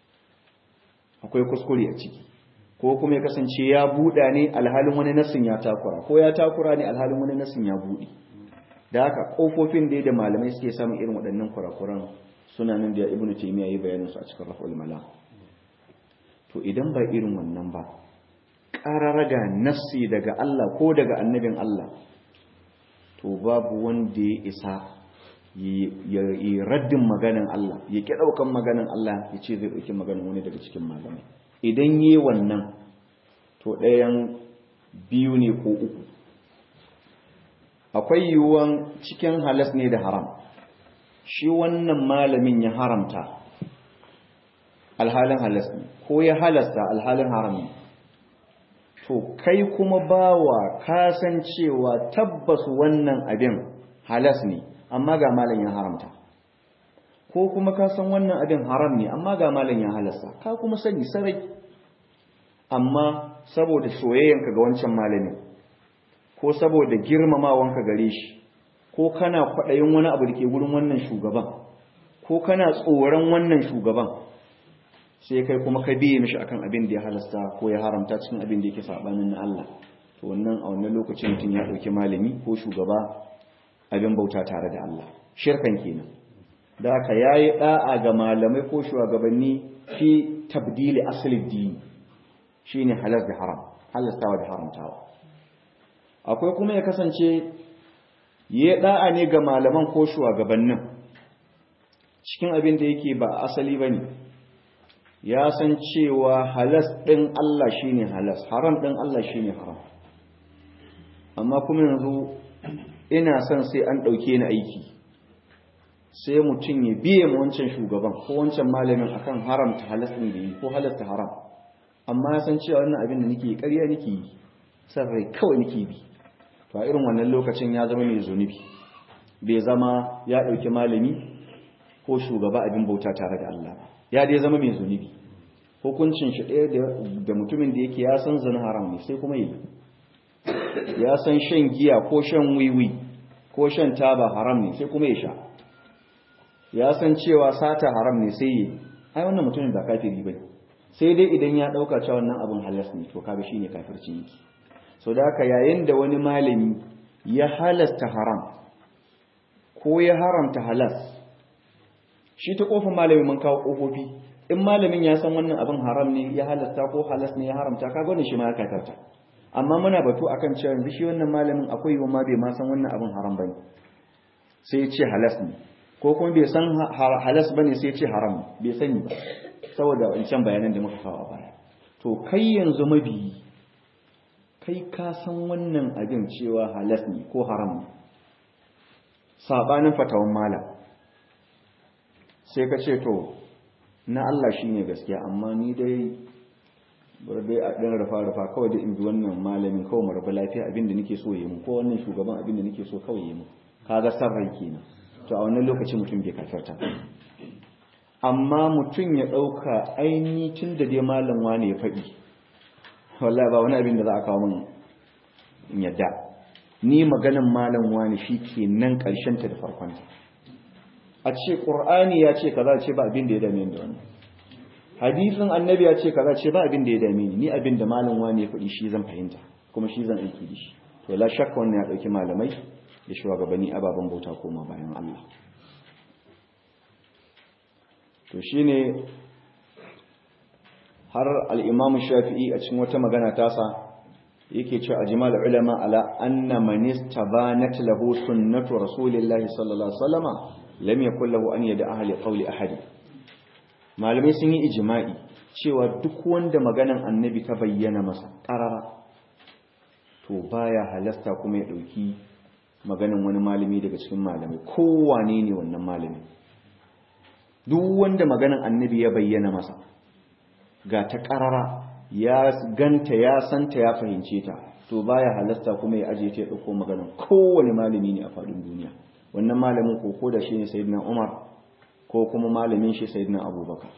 akwai kuskure a ciki ko kuma ya kasance ya buɗa ne alhalin wani nassin ya takura ko ya takura ne alhalin wani nassin ya buɗe da haka kofofin da da malamai suke samun irin waɗannan kurakuran suna nan da ibnu taymiya yi bayanin su a cikin raf'ul malam to idan ba irin wannan ba ƙararraga nassi daga Allah ko daga annabin Allah to babu wanda ya isa yi raddin maganin Allah ya ƙi ɗaukan maganin Allah ya ce zai ɗauki maganin wani daga cikin malamai idan yi wannan to ɗayan biyu ne ko uku akwai yiwuwan cikin halas ne da haram shi wannan malamin ya haramta alhalin halas ne ko ya halasta alhalin haram ne to kai kuma bawa kasancewa tabbas wannan abin halas ne amma ga malam ya haramta ko kuma ka san wannan abin haram ne amma ga malam ya halasta ka kuma sani sarai amma saboda soyayyanka ga wancan malamin ko saboda girmamawanka gare shi ko kana kwaɗayin wani abu da ke wurin wannan shugaban ko kana tsoron wannan shugaban sai kai kuma ka biye mishi akan abin da ya halasta ko ya haramta cikin abin da yake sabanin na Allah to wannan a wannan lokacin mutum ya dauki malami ko shugaba abin bauta tare da Allah shirkan kenan da haka yayi da'a ga malamai ko shugabanni fi tabdili asli dini shine halal da haram halastawa da haramtawa akwai kuma ya kasance yayi da'a ne ga malaman ko shugabannin cikin abin da yake ba asali bane ya san cewa halas ɗin Allah shi ne halas haram ɗin Allah shi ne haram amma kuma yanzu ina son sai an ɗauke ni aiki sai mutum ya biye ma wancan shugaban ko wancan malamin akan haramta halas ɗin da yi ko halasta haram amma ya san cewa wannan abin da nake yi ƙarya nake yi san rai kawai nake bi to a irin wannan lokacin ya zama mai zunubi bai zama ya ɗauki malami ko shugaba abin bauta tare da Allah ba ya dai zama mai zunubi hukuncin shi ɗaya da mutumin da yake ya san zina haram ne sai kuma yi ya san shan giya ko shan wiwi ko shan taba haram ne sai kuma ya sha ya san cewa sata haram ne sai yi ai wannan mutumin ba kafiri ba sai dai idan ya ɗauka cewa wannan abin halas ne to kaga shine kafircin yake so da haka yayin da wani malami ya halasta haram ko ya haramta halas shi ta kofin malami mun kawo kofofi in malamin ya san wannan abin haram ne ya halasta ko halas ne ya haramta kaga wannan shi ma ya katarta amma muna batu akan cewa yanzu shi wannan malamin akwai yiwu ma bai ma san wannan abin haram bane sai ya ce halas ne ko kuma bai san halas bane sai ya ce haram bai sani ba saboda wancan bayanan da muka kawo a baya to kai yanzu mabiyi kai ka san wannan abin cewa halas ne ko haram ne sabanin fatawan malam sai ka ce to na Allah shi ne gaskiya amma ni dai bar dai a ɗan rufa-rufa kawai da in bi wannan malamin kawai mu rabu lafiya abinda nake so yi mu ko wannan shugaban abinda nake so kawai yi mu kaga san rai kenan to a wannan lokacin mutum bai kafirta amma mutum ya ɗauka aini tun da dai malam wani ya faɗi wallahi ba wani abin da za a kawo min in yadda ni maganan malam wani shi ke nan ƙarshenta da farkonta a ce ƙur'ani ya ce kaza ce ba abin da ya dame ni da wannan hadisin annabi ya ce kaza ce ba abin da ya dame ni ni abin da malam wani ya faɗi shi zan fahimta kuma shi zan aiki da shi to la shakka wannan ya ɗauki malamai da shugabanni ababen bauta koma bayan Allah to shine har al-Imam Shafi'i a cikin wata magana tasa yake cewa ajmal ulama ala anna man istabanat lahu sunnatu rasulillahi sallallahu alaihi wasallama lam yakul lahu an yada ahli qawli ahadi malamai sun yi ijma'i cewa duk wanda maganan annabi ta bayyana masa qarara to baya halasta kuma ya dauki maganan wani malami daga cikin malamai kowane ne wannan malami duk wanda maganan annabi ya bayyana masa ga ta qarara ya ganta ya santa ya fahimce ta to baya halasta kuma ya aje ta ya dauko maganan kowane malami ne a faɗin duniya wannan malamin ko ko da shi ne sayyidina Umar ko kuma malamin shi sayyidina Abubakar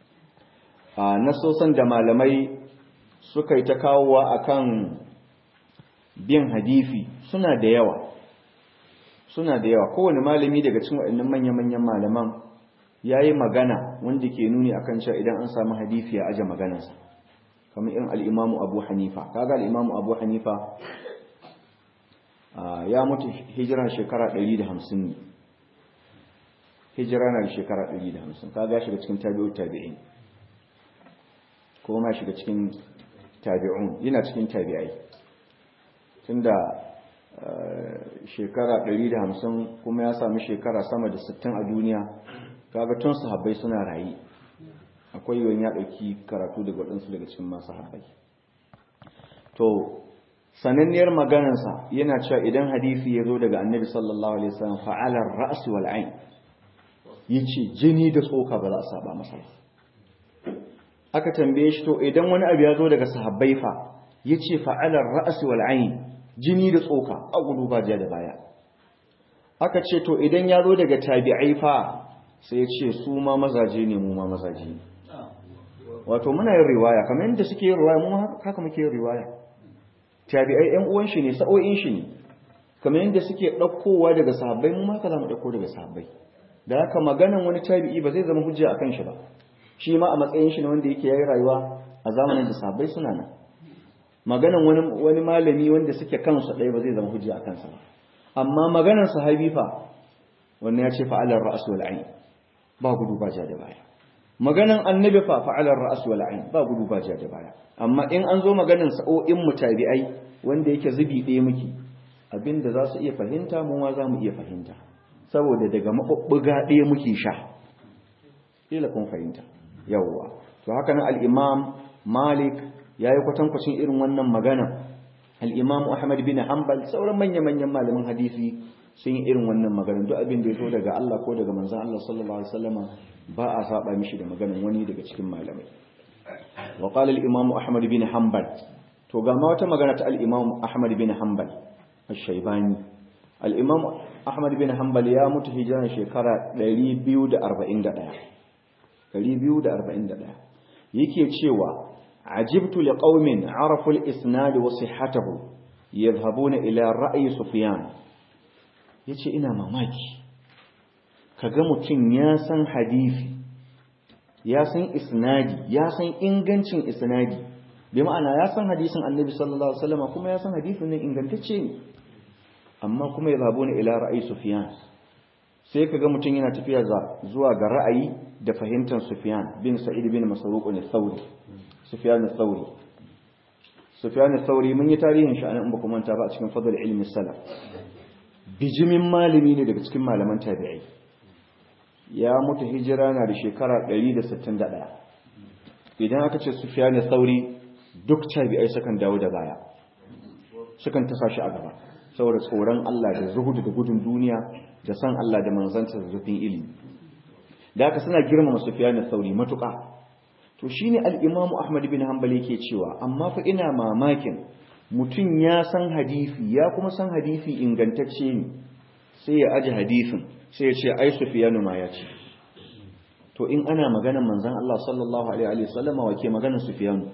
a nasosan da malamai suka yi ta kawowa akan bin hadisi suna da yawa suna da yawa kowane malami daga cikin waɗannan manya-manyan malaman ya yi magana wanda ke nuni akan cewa idan an samu hadisi ya aje maganarsa kamar irin al'imamu abu hanifa kaga al'imamu abu hanifa ya mutu hijira shekara 150 ne hijira na da shekara 150 kaga shiga cikin tabi'ut tabi'in ko ma shiga cikin tabi'un yana cikin tabi'ai tunda shekara 150 kuma ya sami shekara sama da 60 a duniya kaga tun sahabbai suna rayi akwai yawan ya dauki karatu daga waɗansu daga cikin masu sahabbai to sananniyar maganarsa yana cewa idan hadisi ya zo daga annabi sallallahu alaihi wasallam fa'alar ra's wal ain yace jini da tsoka ba za a saba masa aka tambaye shi to idan wani abu ya zo daga sahabbai fa yace fa'alar ra's wal ain jini da tsoka a gudu ba da baya aka ce to idan ya zo daga tabi'ai fa sai ya ce su ma mazaje ne mu ma mazaje ne wato muna yin riwaya kamar yadda suke yin riwaya mu haka muke yin riwaya tabi'ai ƴan uwan shi ne sa'o'in shi ne kamar yadda suke ɗaukowa daga sahabbai mu ma haka zamu ɗauko daga sahabbai da haka maganan wani tabi'i ba zai zama hujja akan shi ba shi ma a matsayin shi ne wanda yake yayi rayuwa a zamanin da sahabbai suna nan maganan wani wani malami wanda suke kansu ɗaya ba zai zama hujja akan sa ba amma maganar sahabi fa wannan ya ce fa'alar ra's wal ayn ba gudu ba ja da baya maganan annabi fa fa'alar ra's wal ayn ba gudu ba ja da baya amma in an zo maganan sa'o'in mutabi'ai wanda yake zubi ɗaya muke abinda za su iya fahimta mu ma za mu iya fahimta saboda daga mabubbuga ɗaya muke sha kila kun fahimta yawwa to haka nan al-imam malik yayi kwatankwacin irin wannan magana al-imam ahmad bin hanbal sauran manya-manyan malaman hadisi sun yi irin wannan maganar duk abin da ya zo daga Allah ko daga manzon Allah sallallahu alaihi wasallama ba a saba mishi da maganar wani daga cikin malamai wa qala al-imam ahmad bin hanbal to ga ma wata magana ta al-imam ahmad bin hanbal ash-shaybani al-imam ahmad bin hanbal ya mutu hijiran shekara 241 241 yake cewa ajibtu liqaumin arafu al-isnad wa sihhatahu yadhhabuna ila ra'yi sufyan yace ina mamaki kaga mutum ya san hadisi ya san isnadi ya san ingancin isnadi bi ma'ana ya san hadisin annabi sallallahu alaihi wasallam kuma ya san hadisin nan ingantacce ne amma kuma yadhhabuna ila ra'yi sufyan sai kaga mutum yana tafiya zuwa ga ra'ayi da fahimtar sufyan bin sa'id bin masruq al-thawri sufyan al-thawri sufyan al-thawri mun yi tarihin shi anan ba kuma manta ba a cikin fadl ilmi salaf bijimin malami ne daga cikin malaman tabi'ai ya mutu hijira na da shekara 161 idan aka ce sufyan al-thawri duk tabi'ai sukan dawo da baya sukan tasa shi a gaba saboda tsoron Allah da zuhudu da gudun duniya da san Allah da manzanta da zufin ilimi da aka suna girmama Sufyan al-Thawri matuƙa to shine al-Imam Ahmad bin Hanbal yake cewa amma fa ina mamakin mutum ya san hadisi ya kuma san hadisi ingantacce ne sai ya aje hadisin sai ya ce ai Sufyan ma ya ce to in ana maganar manzon Allah sallallahu alaihi wa sallama wake maganar Sufyan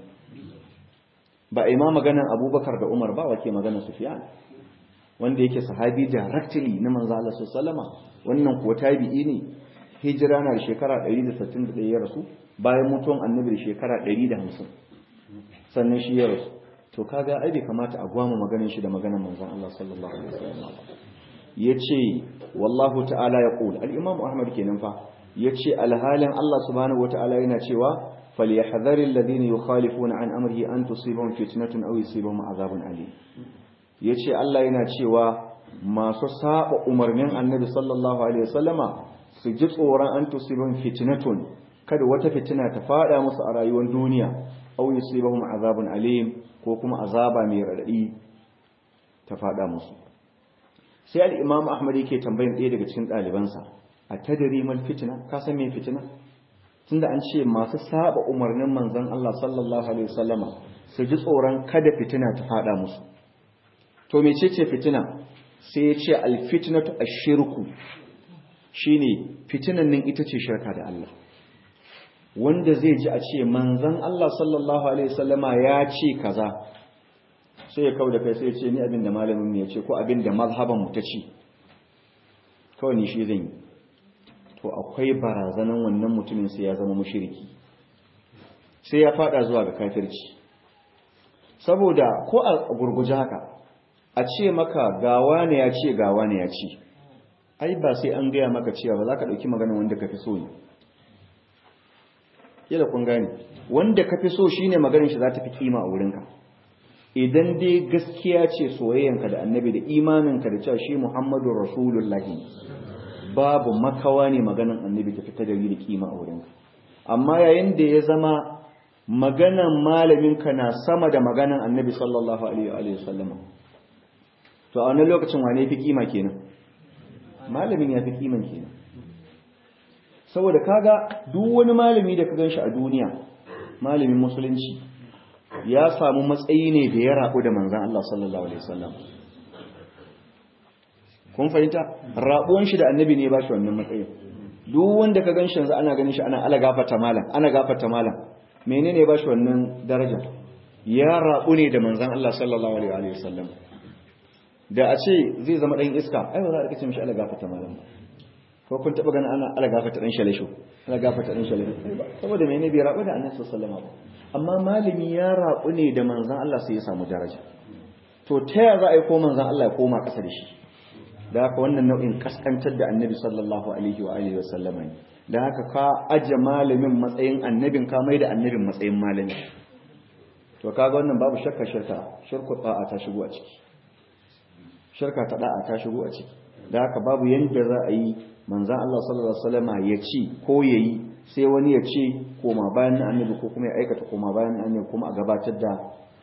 ba ai ma maganar Abubakar da Umar ba wake maganar Sufyan wanda yake sahabi directly na manzo Allah sallama wannan kuwa tabi'i ne hijira na shekara 161 ya rasu bayan mutuwan annabi da shekara 150 sannan shi ya rasu to kaga ai bai kamata a gwama maganar shi da maganar manzon Allah sallallahu alaihi wasallam yace wallahu ta'ala yaqul al-imam ahmad kenan fa yace alhalin Allah subhanahu wata'ala yana cewa falyahdharil ladina yukhalifuna an amrihi an tusibahum fitnatun aw yusibahum azabun alim ya ce Allah yana cewa masu saba umarnin annabi sallallahu alaihi wasallama su ji tsoron an tusibin fitnatun kada wata fitina ta fada musu a rayuwar duniya aw yusibahum azabun alim ko kuma azaba mai radadi ta fada musu sai al-imam ahmad yake tambayin ɗaya daga cikin ɗalibansa a tadri mal fitna ka san me fitina tunda an ce masu saba umarnin manzon Allah sallallahu alaihi wasallama su ji tsoron kada fitina ta fada musu to mecece fitina sai ya ce alfitnatu ashirku shine fitinan nan ita ce shirka da Allah wanda zai ji a ce manzon Allah sallallahu alaihi wasallama ya ce kaza sai ya kau da kai sai ya ce ni abin da malamin mu ya ce ko abin da mazhaban mu ta ce kawai ni shi zan yi to akwai barazanan wannan mutumin sai ya zama mushriki sai ya fada zuwa ga kafirci saboda ko a gurguje haka a ce maka gawa ne ya ce gawa ne ya ce ai ba sai an gaya maka cewa ba za ka ɗauki magana wanda ka fi so ne kila kun gane wanda ka fi so shine maganin shi za ta fi kima a wurinka idan dai gaskiya ce soyayyanka da annabi da imaninka da cewa shi muhammadu rasulullahi babu makawa ne maganan annabi ta fita da da kima a wurinka amma yayin da ya zama maganan malaminka na sama da maganan annabi sallallahu alaihi wa sallam to a wannan lokacin wane fi kima kenan malamin ya fi kiman kenan saboda kaga duk wani malami da ka ganshi a duniya malamin musulunci ya samu matsayi ne da ya rabu da manzan Allah sallallahu alaihi wasallam kun fahimta rabuwan shi da annabi ne ba shi wannan matsayin duk wanda ka ganshi yanzu ana ganin shi ana ala gafata malam ana gafata malam menene ba shi wannan daraja ya rabu ne da manzan Allah sallallahu alaihi wasallam da a ce zai zama dan iska ai ba za a kace mishi ala gafata malam ba ko kun taba ganin ana ala gafata dan shalesho ala gafata dan shalesho saboda menene bai rabu da annabi sallallahu alaihi wasallam amma malami ya rabu ne da manzon Allah sai ya samu daraja to ta ya za a yi ko manzon Allah ya koma kasa da shi da haka wannan nau'in kaskantar da annabi sallallahu alaihi wa alihi wasallam ne da haka ka aje malamin matsayin annabin ka mai da annabin matsayin malami to kaga wannan babu shakka shirka shirku ta'a ta shigo a ciki shirka ta da'a ta shigo a ciki da haka babu yanda za a yi manzan Allah sallallahu Alaihi wasallama ya ci ko ya yi sai wani ya ce koma bayan na annabi ko kuma ya aikata koma bayan na annabi kuma a gabatar da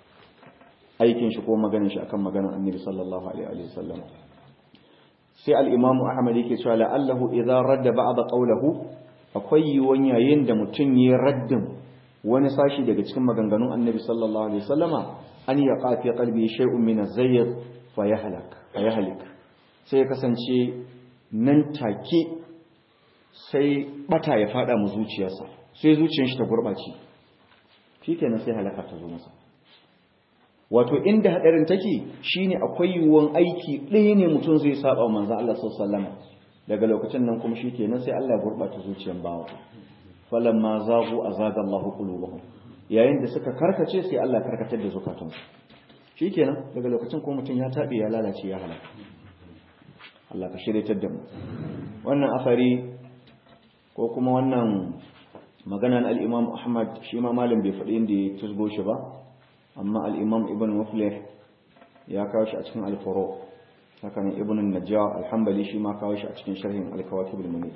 aikin shi ko maganin shi akan maganin annabi sallallahu Alaihi wasallama sai al'imamu ahmad yake cewa la'allahu idan radda ba a ƙaulahu akwai yiwuwan yayin da mutum ya raddin wani sashi daga cikin maganganun annabi sallallahu Alaihi wasallama an ya ƙafi ƙalbi shai'un min zayyar fa ya halak sai ya kasance nan take sai bata ya fada mu zuciyarsa sai zuciyar shi ta gurbace shikenan sai halaka ta zo masa wato inda hadarin take shine akwai yiwuwan aiki ɗaya ne mutum zai saba manzo Allah sallallahu alaihi daga lokacin nan kuma shikenan sai Allah ya gurbata zuciyar bawa falamma zagu azaga Allahu qulubuhum yayin da suka karkace sai Allah karkatar da zukatansu shikenan daga lokacin kuma mutum ya tabe ya lalace ya halaka Allah ka shiryatar da mu wannan asari ko kuma wannan maganan al-Imam Ahmad shi ma malam bai faɗi inda ya tusgo shi ba amma al-Imam Ibn Muflih ya kawo shi a cikin al-Furu haka ne Ibn Najjar al-Hanbali shi ma kawo shi a cikin sharhin al-Kawakib al-Munir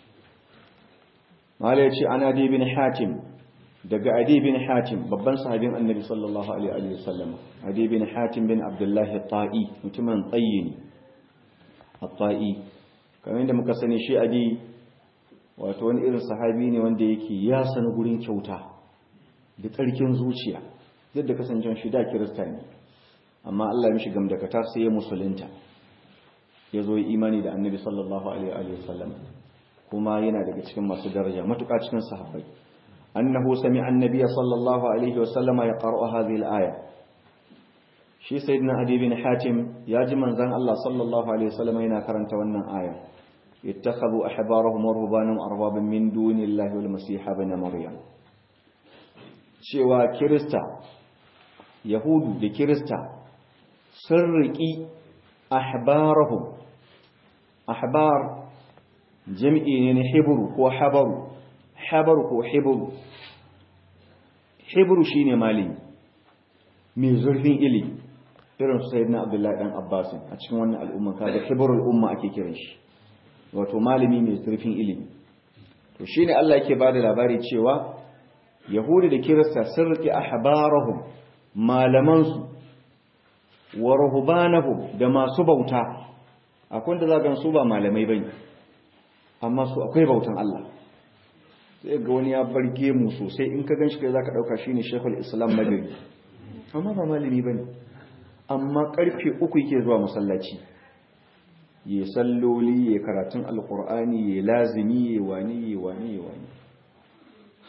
mala yace ana di bin Hatim daga Adi bin Hatim babban sahabin Annabi sallallahu alaihi wa sallam Adi bin Hatim bin Abdullah at-Ta'i mutumin tsayyini at-ta'i kamar yadda muka sani shi adi wato wani irin sahabi ne wanda yake ya sani gurin kyauta da tsarkin zuciya duk da kasancen shi da kirista ne amma Allah mishi gamdakatar sai ya musulunta ya zo imani da annabi sallallahu alaihi wa sallam kuma yana daga cikin masu daraja matuƙa cikin sahabbai annahu sami'a annabiy sallallahu alaihi wa sallama yaqra'u hadhihi al-aya shi sayyidina adi bin hatim ya ji manzon Allah sallallahu alaihi wasallam yana karanta wannan aya ittakhadhu ahbarahum wa ruhbanahum arbaban min dunillahi wal masih ibn maryam cewa kirista yahudu da kirista sun riki ahbarahum ahbar jami'i ne na hebru ko habaru habaru ko hebru hebru shine malami mai zurfin ilimi irin su sayyidina abdullahi dan abbasin a cikin wannan al'umma kaga hibrul umma ake kiran shi wato malami mai zurfin ilimi to shine Allah yake bada labari cewa yahudi da kirista sun rike ahbarahum malaman su wa ruhbanahum da masu bauta akwai da zagan su ba malamai bane amma su akwai bautan Allah sai ga wani ya barge mu sosai in ka ganshi kai zaka dauka shine shekul islam magari amma ba malami bane amma karfe uku yake zuwa masallaci ya salloli ya karatun alkur'ani ya lazimi ya wani ya wani ya wani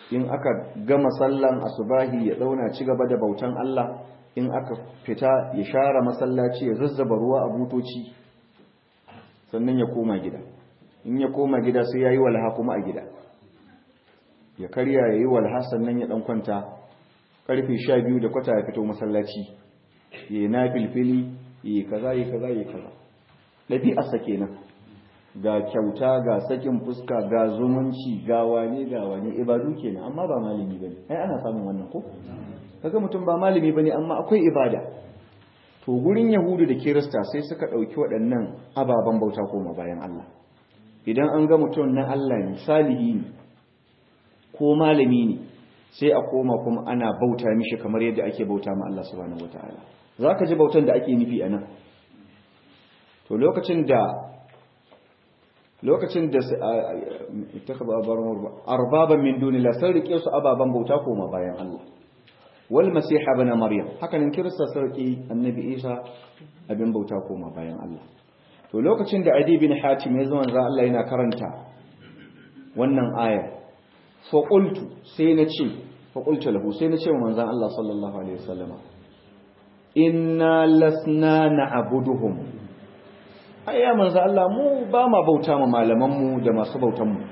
in aka gama sallan asubahi ya dauna ci gaba da bautan Allah in aka fita ya share masallaci ya zazzaba ruwa a butoci sannan ya koma gida in ya koma gida sai ya yi walha kuma a gida ya karya ya yi walha sannan ya dan kwanta karfe sha biyu da kwata ya fito masallaci ya yi na filfili ya yi kaza ya kaza ya kaza ɗabi'arsa kenan ga kyauta ga sakin fuska ga zumunci ga wane ga wane ibadu kenan amma ba malami bane ai ana samun wannan ko kaga mutum ba malami bane amma akwai ibada to gurin yahudu da kirista sai suka dauki waɗannan ababen bauta koma bayan Allah idan an ga mutum na Allah ne salihi ne ko malami ne sai a koma kuma ana bauta mishi kamar yadda ake bauta ma Allah subhanahu wataala zaka ji bautan da ake nufi anan to lokacin da lokacin da ittakhadha arbaban min dunillah sai rike su ababan bauta koma bayan Allah wal masih ibn maryam haka nan kirista sarki annabi isa abin bauta koma bayan Allah to lokacin da adi bin hatim ya zama za Allah yana karanta wannan aya fa qultu sai na ce fa qultu lahu sai na ce wa manzon Allah sallallahu alaihi wasallama inna lasna na'buduhum ai ya manzo Allah mu ba ma bauta ma malaman mu da masu bautan mu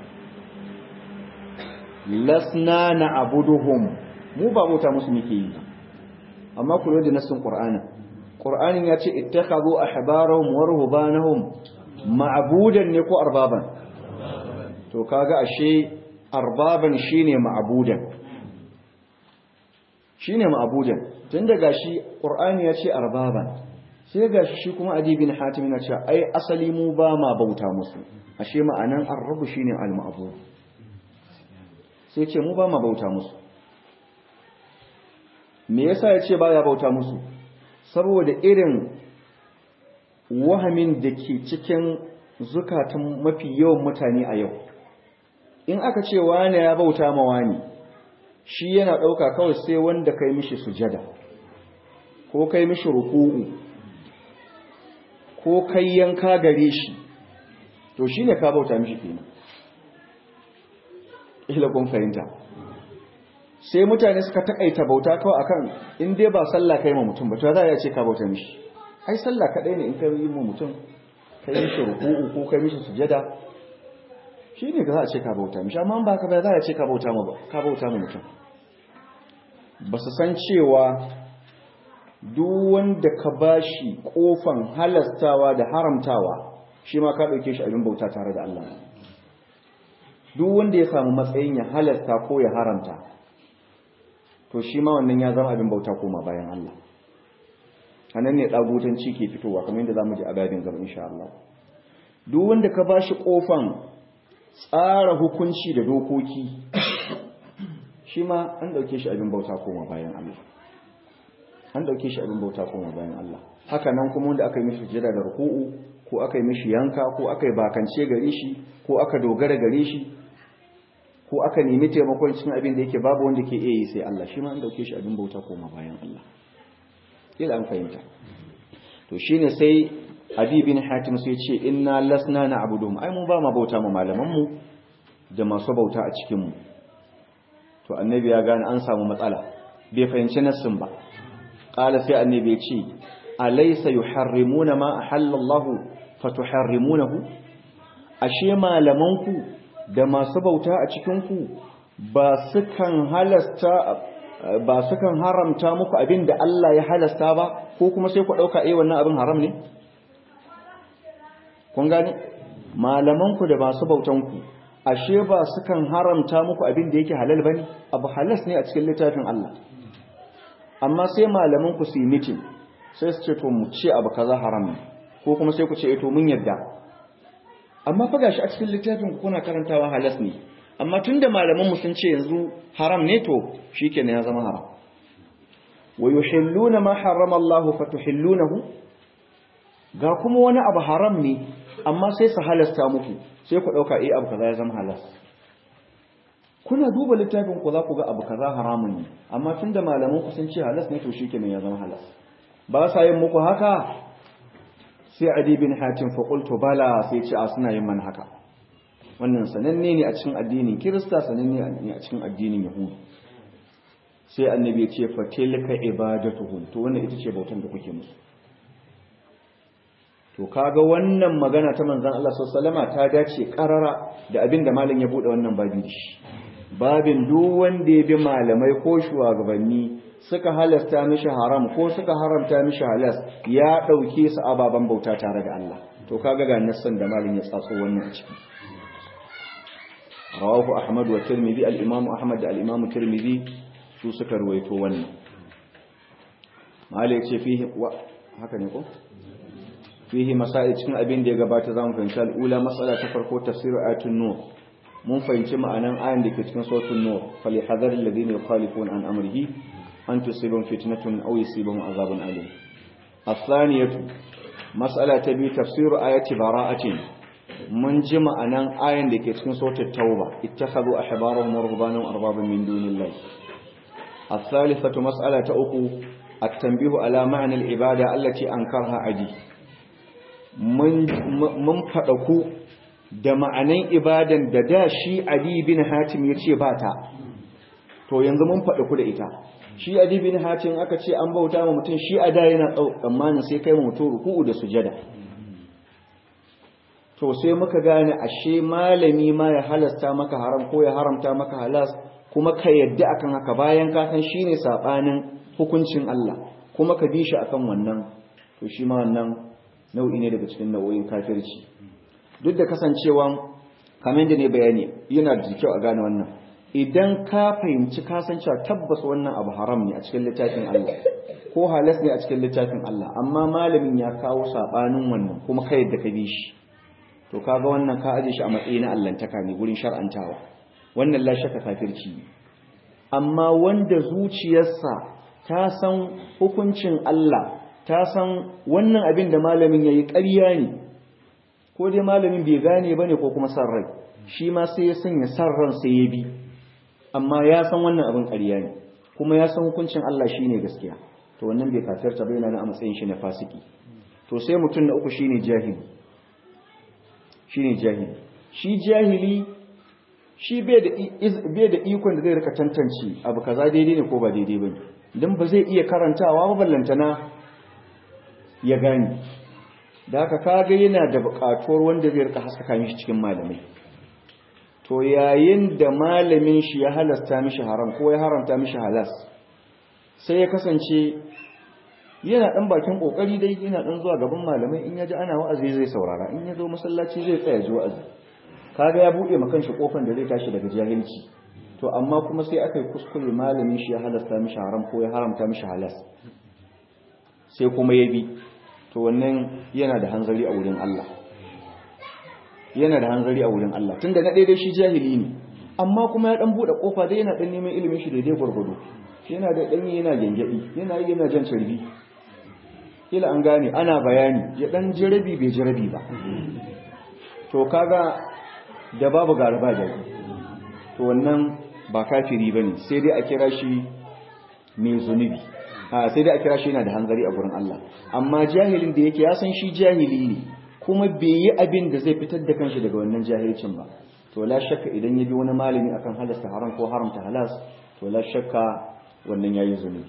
lasna na'buduhum mu ba bauta musu muke yi amma ku da nasin qur'ani qur'anin ya ce ittakhadhu ahbarahum wa ruhbanahum ma'budan ne ko arbaban to kaga ashe arbaban shine ma'budan shine ma'budan tun daga shi qur'ani ya ce arbaban sai ga shi kuma adibin hatim yana cewa ai asali mu ba ma bauta musu ashe ma'anan arrabu shine al-ma'bud sai ce mu ba ma bauta musu me yasa yace baya bauta musu saboda irin wahamin da ke cikin zukatan mafi yawan mutane a yau in aka ce wani ya bauta ma wani shi yana dauka kawai sai wanda kai mishi sujada ko kai mishi ruku'u ko kai yanka gare shi to shi ne ka bauta mishi kenan ila kun fahimta sai mutane suka takaita bauta kawai akan in dai ba sallah kai ma mutum ba to za a ce ka bauta mishi ai sallah kadai ne in ka yi ma mutum kai mishi ruku'u ko kai mishi sujada shi ne za a ce ka bauta mishi amma ba ka ba za a ce ka bauta ma ka bauta ma mutum ba su san cewa duk wanda ka bashi kofan halastawa da haramtawa shi ma ka dauke shi abin bauta tare da Allah duk wanda ya samu matsayin ya halasta ko ya haramta to shi ma wannan ya zama abin bauta koma bayan Allah anan ne dagutanci ke fitowa kamar yadda zamu ji a gadin gaba insha Allah duk wanda ka bashi kofan tsara hukunci da dokoki shi ma an dauke shi abin bauta koma bayan Allah an dauke shi abin bauta kuma bayan Allah haka nan kuma wanda aka yi mishi jira da ruku'u ko aka yi mishi yanka ko aka yi bakance gare shi ko aka dogara gare shi ko aka nemi taimakon cikin abin da yake babu wanda ke iya yi sai Allah shi ma an dauke shi abin bauta kuma bayan Allah kila an fahimta to shine sai Adi bin Hatim sai ce inna lasna na'buduhum ai mu ba ma bauta ma malaman mu da masu bauta a cikin mu to annabi ya gane an samu matsala bai fahimci nassin ba qala sai annabi ya ce alaysa yuharrimuna ma ahallallahu fatuharrimunahu ashe malamanku da masu bauta a cikin ku ba sukan halasta ba sukan haramta muku abin da Allah ya halasta ba ko kuma sai ku dauka eh wannan abin haram ne kun gane malamanku da masu bautanku ashe ba sukan haramta muku abin da yake halal bane abu halas ne a cikin littafin Allah amma sai malaman ku su yi meeting sai su ce to mu ce abu kaza haram ne ko kuma sai ku ce eh to mun yadda amma fa gashi a cikin littafin ku kuna karantawa halas ne amma tunda malaman mu sun ce yanzu haram ne to shikenan ya zama haram wa yuhilluna ma harrama Allah fatuhillunahu ga kuma wani abu haram ne amma sai su halasta muku sai ku dauka eh abu kaza ya zama halas kuna duba littafin ku za ku ga abu kaza haramun ne amma tunda malaman ku sun ce halas ne to shikenan ya zama halas ba sa yin muku haka sai adi bin hatim fa qultu bala sai ce a suna yin man haka wannan sananne ne a cikin addinin kirista sananne ne a cikin addinin yahudu sai annabi ya ce fatilka ibadatuhum to wannan ita ce bautan da kuke musu to kaga wannan magana ta manzon Allah sallallahu alaihi ta dace karara da abin da malam ya bude wannan babi da shi babin duk wanda ya bi malamai ko shugabanni suka halasta mishi haram ko suka haramta mishi halas ya dauke su ababan bauta tare da Allah to kaga ga nassan da malam ya tsatso wannan a ciki rawahu ahmad wa tirmidhi al-imam ahmad da al-imam tirmidhi su suka ruwaito wannan malai ce fihi haka ne ko fihi masail cikin abin da ya gabata zamu fahimci al'ula mas'ala ta farko tafsiru ayatun nur mun fahimci ma'anan ayan da ke cikin suratul nur fali hadar alladhina yukhalifuna an amrihi an tusibum fitnatun aw yusibum azabun alim athaniyatu mas'ala ta biyu tafsiru ayati bara'atin mun ji ma'anan ayan da ke cikin suratul tauba ittakhadhu ahbarahum wa rubbanahum arbaban min dunillahi الثالثة مسألة أخو التنبيه على معنى العبادة التي أنكرها عدي mun faɗaku da ma'anan ibadan da da shi Ali bin Hatim ya ce ba ta to yanzu mun faɗaku da ita shi Ali bin Hatim aka ce an bauta ma mutum shi a da yana tsammanin sai kai mutum ruku'u da sujada to sai muka gane ashe malami ma ya halasta maka haram ko ya haramta maka halas kuma ka yadda akan haka bayan ka san shine sabanin hukuncin Allah kuma ka bi shi akan wannan to shi ma wannan nau'i ne daga cikin nau'o'in kafirci duk da kasancewa kamar da ne bayani yana da kyau a gane wannan idan ka fahimci ka san cewa tabbas wannan abu haram ne a cikin littafin Allah ko halas ne a cikin littafin Allah amma malamin ya kawo sabanin wannan kuma kai yadda ka bi shi to kaga wannan ka aje shi a matsayin na allantaka ne gurin shar'antawa wannan la shakka kafirci amma wanda zuciyarsa ta san hukuncin Allah ta san wannan abin da malamin ya yi ƙarya ne ko dai malamin bai gane ba ne ko kuma san rai shi ma sai ya sanya san ran sai ya bi amma ya san wannan abin ƙarya ne kuma ya san hukuncin Allah shi ne gaskiya to wannan bai kafirta bai na a matsayin shi na fasiki to sai mutum na uku shine jahili shine jahili shi jahili shi bai da ikon da zai rika tantance abu kaza daidai ne ko ba daidai ba ne don ba zai iya karantawa ba ballantana ya gani da haka kaga yana da buƙatuwar wanda zai rika haskaka mishi cikin malamai to yayin da malamin shi ya halasta mishi haram ko ya haramta mishi halas sai ya kasance yana dan bakin kokari dai yana dan zuwa gaban malamai in yaji ana wa'azi zai saurara in ya zo masallaci zai tsaya ji wa'azi kaga ya buɗe ma kanshi kofar da zai tashi daga jahilci to amma kuma sai aka yi kuskure malamin shi ya halasta mishi haram ko ya haramta mishi halas sai kuma ya bi to wannan yana da hanzari a wurin Allah yana da hanzari a wurin Allah tunda na daidai shi jahili ne amma kuma ya dan bude kofa dai yana dan neman ilimin shi daidai gurgudu yana da dan yana gengedi yana yi yana jan carbi kila an gane ana bayani ya dan jirabi bai jirabi ba to kaga da babu garaba da to wannan ba kafiri bane sai dai a kira shi mai zunubi a sai dai a kira shi yana da hanzari a gurin Allah amma jahilin da yake ya san shi jahili ne kuma bai yi abin da zai fitar da kanshi daga wannan jahilcin ba to la shakka idan ya bi wani malami akan halasta haram ko haramta halas to la shakka wannan yayi zunubi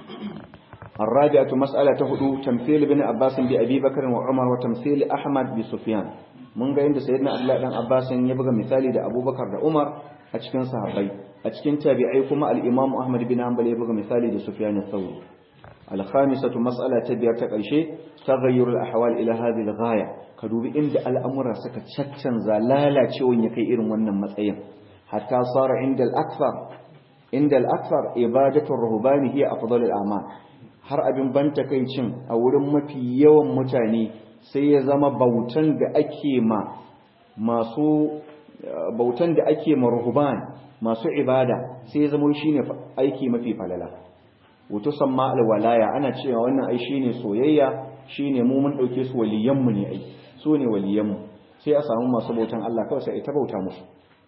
الرابعة مسألة هدو تمثيل بن عباس بأبي بكر وعمر وتمثيل أحمد بسفيان mun ga inda sayyidina Abdullah dan Abbas ya buga misali da Abubakar da Umar a cikin sahabbai a cikin tabi'ai kuma al-Imam Ahmad bin Hanbal ya buga misali da Sufyan al-Thawri al-khamisatu mas'ala ta biyar ta karshe taghayyur al-ahwal ila hadhihi al-ghaya ka dubi inda al'amura suka caccanza lalacewan ya kai irin wannan matsayin hatta sara inda al-akthar inda al-akthar ibadatu ar-ruhbani hiya afdal al-a'mal har abin banta kai cin a wurin mafi yawan mutane sai ya zama bautan da ake ma masu bautan da ake ma ruhban masu ibada sai ya zama shine aiki mafi falala wato samma alwalaya ana cewa wannan ai shine soyayya shine mu mun dauke su waliyan mu ne ai su ne waliyan mu sai a samu masu bautan Allah kawai sai ita bauta musu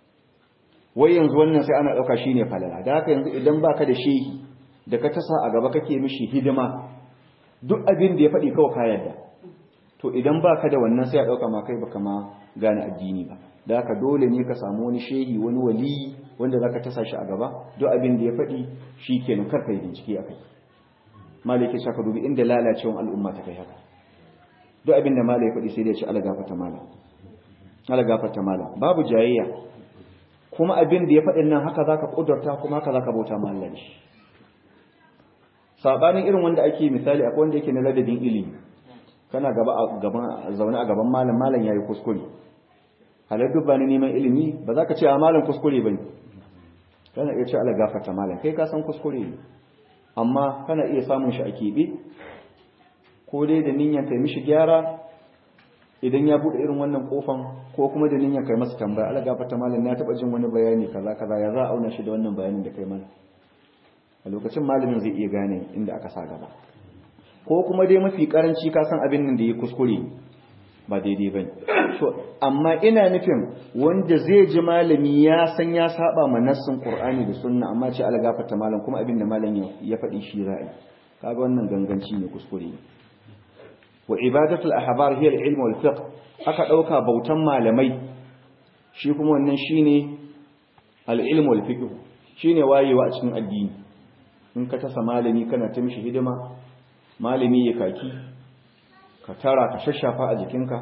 wai yanzu wannan sai ana dauka shine falala da haka yanzu idan baka da shehi da ka tasa a gaba kake mishi hidima duk abin da ya faɗi kawai ka yarda to idan ba ka da wannan sai a ɗauka ma kai baka ma gane addini ba da haka dole ne ka samu wani shehi wani wali wanda zaka tasa shi a gaba duk abin da ya faɗi shikenan kar kai bincike akai malaki saka dubi inda lalacewan al'umma ta kai haka duk abin da malai ya faɗi sai da ya ci ala gafarta malam ala gafarta malam babu jayayya kuma abin da ya faɗin nan haka zaka kudurta kuma haka zaka bauta ma Allah shi sabanin irin wanda ake misali akwai wanda yake na ladabin ilimi kana gaba a gaban zaune a gaban malam malam yayi kuskure halar duk ba ni neman ilimi ba za ka ce a malam kuskure bane kana iya ce Allah gafarta malam kai ka san kuskure ne amma kana iya samun shi a keɓe ko dai da niyyar kai mishi gyara idan ya bude irin wannan kofan ko kuma da niyyar kai masa tambaya Allah gafarta malam na taba jin wani bayani kaza kaza ya za a auna shi da wannan bayanin da kai mana a lokacin malamin zai iya gane inda aka sa gaba ko kuma dai mafi karanci ka san abin nan da ya kuskure ba daidai bane so amma ina nufin wanda zai ji malami ya san ya saba ma nassin Qur'ani da Sunna amma ce Allah gafarta malam kuma abin da malam ya faɗi shi ra'ayi kaga wannan ganganci ne kuskure ne wa ibadatul ahbar hiya al-ilm wal fiqh aka dauka bautan malamai shi kuma wannan shine al-ilm wal fiqh shine wayewa a cikin addini in ka tasa malami kana ta mishi hidima malami ya kaki ka tara ka shashafa a jikinka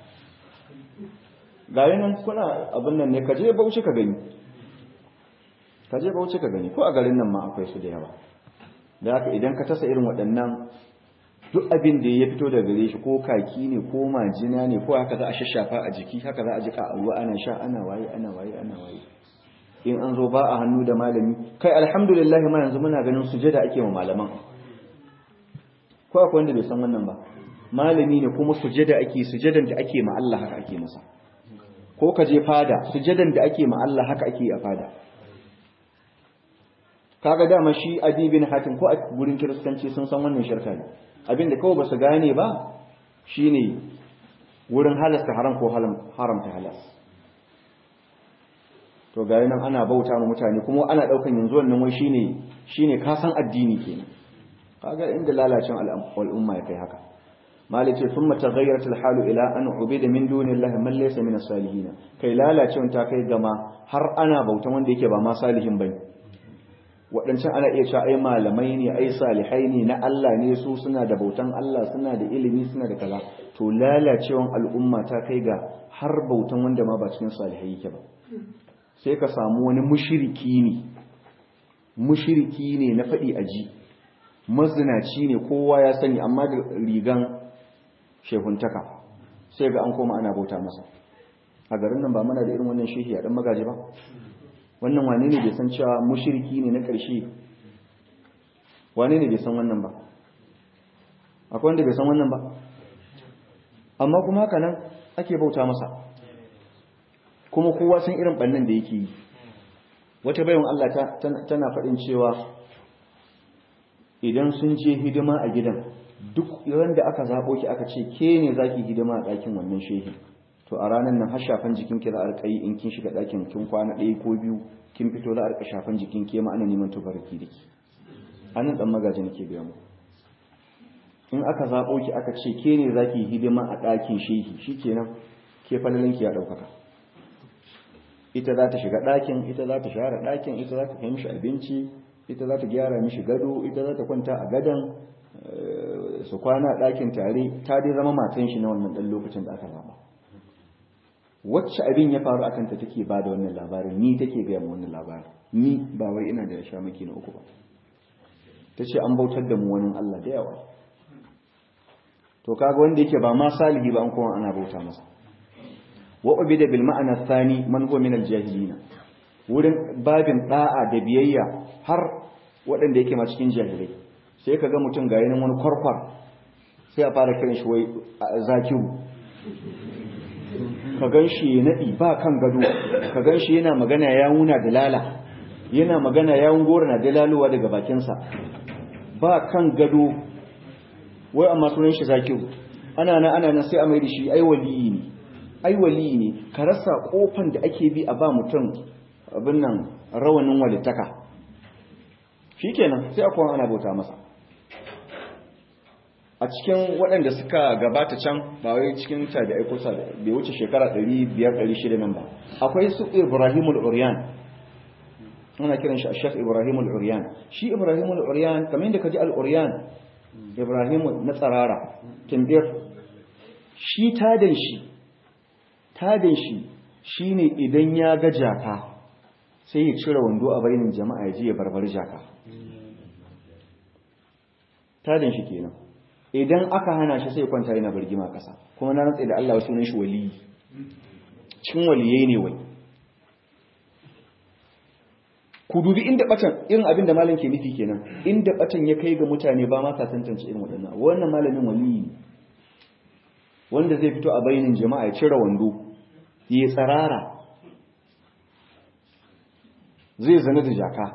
gari nan kuna abin nan ne ka je bauchi ka gani ka je bauchi ka gani ko a garin nan ma akwai su da yawa da haka idan ka tasa irin waɗannan duk abin da ya fito daga gare shi ko kaki ne ko majina ne ko haka za a shashafa a jiki haka za a jika a ruwa ana sha ana waye ana waye ana waye in an zo ba a hannu da malami kai alhamdulillah ma yanzu muna ganin sujada ake wa malaman ko akwai wanda bai san wannan ba malami ne kuma sujada ake sujadan da ake ma Allah haka ake masa ko ka je fada sujadan da ake ma Allah haka ake a fada kaga dama shi adi bin hatim ko a gurin kiristanci sun san wannan shirka ne abinda kawai ba su gane ba shine wurin halasta haram ko haramta halas to ga nan ana bauta ma mutane kuma ana daukan yanzu wannan wai shine shine ka san addini kenan kaga inda lalacin al'umma ya kai haka malik ce thumma taghayyarat al-halu ila an ubida min dunillahi man laysa min as-salihin kai lalacin ta kai gama har ana bautan wanda yake ba ma salihin bane waɗancan ana iya cewa ai malamai ne ai salihai ne na Allah ne su suna da bautan Allah suna da ilimi suna da kaza to lalacewan al'umma ta kai ga har bautan wanda ma ba cikin salihai yake ba sai ka samu wani mushiriki ne mushiriki ne na faɗi aji mazinaci ne kowa ya sani amma da rigan shehuntaka sai ga an koma ana bauta masa a garin nan ba mana da irin wannan shehi a ɗan magaji ba wannan wane ne bai san cewa mushiriki ne na ƙarshe wane ne bai san wannan ba akwai wanda bai san wannan ba amma kuma haka nan ake bauta masa kuma kowa san irin bannan da yake yi wata bayan Allah tana faɗin cewa idan sun je hidima a gidan duk ran da aka zaɓo ki aka ce ke ne za ki hidima a ɗakin wannan shehi to a ranar nan har shafan jikin ki za a rika yi in kin shiga ɗakin kin kwana ɗaya ko biyu kin fito za a rika shafan jikin ke ma ana neman tubarki da ki anan ɗan magaji nake biya mu in aka zaɓo ki aka ce ke ne za ki hidima a ɗakin shehi shikenan ke falalinki ya ɗaukaka ita za ta shiga ɗakin ita za ta share ɗakin ita za ta kai mishi abinci ita za ta gyara mishi gado ita za ta kwanta a gadon su kwana a ɗakin tare ta dai zama matan shi na wannan ɗan lokacin da aka zama wacce abin ya faru akan ta take ba da wannan labarin ni take gaya mu wannan labarin ni ba wai ina da sha maki na uku ba ta ce an bautar da mu wani Allah da yawa to kaga wanda yake ba ma salihi ba an kuma ana bauta masa wa ubida bil ma'ana thani man huwa min al jahilin wurin babin da'a da biyayya har waɗanda yake ma cikin jahilai sai kaga mutum ga yanin wani kwarkwar sai a fara kiran shi wai zakiru ka gan shi ya naɗi ba kan gado ka gan shi yana magana ya wuna da lala yana magana ya gora na dalalowa daga bakinsa ba kan gado wai amma sunan shi zakiru ana na ana nan sai a mai da shi ai waliyi ne ai wali ne ka rasa kofan da ake bi a ba mutum abin nan rawanin walittaka shikenan sai akwai ana bauta masa a cikin waɗanda suka gabata can ba wai cikin tabi'ai kusa bai wuce shekara 500-600 nan ba akwai su Ibrahim al-Uryan ana kiran shi Sheikh Ibrahim al-Uryan shi Ibrahim al-Uryan kamar yadda kaji al-Uryan Ibrahim na tsarara timbir shi tadan shi tadan shi shine idan ya ga jaka sai ya cire wando a bainin jama'a ya je ya barbar jaka tadan shi kenan idan aka hana shi sai kwanta yana birgima kasa kuma na rantsa da Allah sunan shi wali cikin waliyai ne wai ku dubi inda batan irin abin da malam ke nufi kenan inda batan ya kai ga mutane ba ma sa tantance irin waɗannan wannan malamin wali ne wanda zai fito a bainin jama'a ya cire wando ya tsarara zai zana da jaka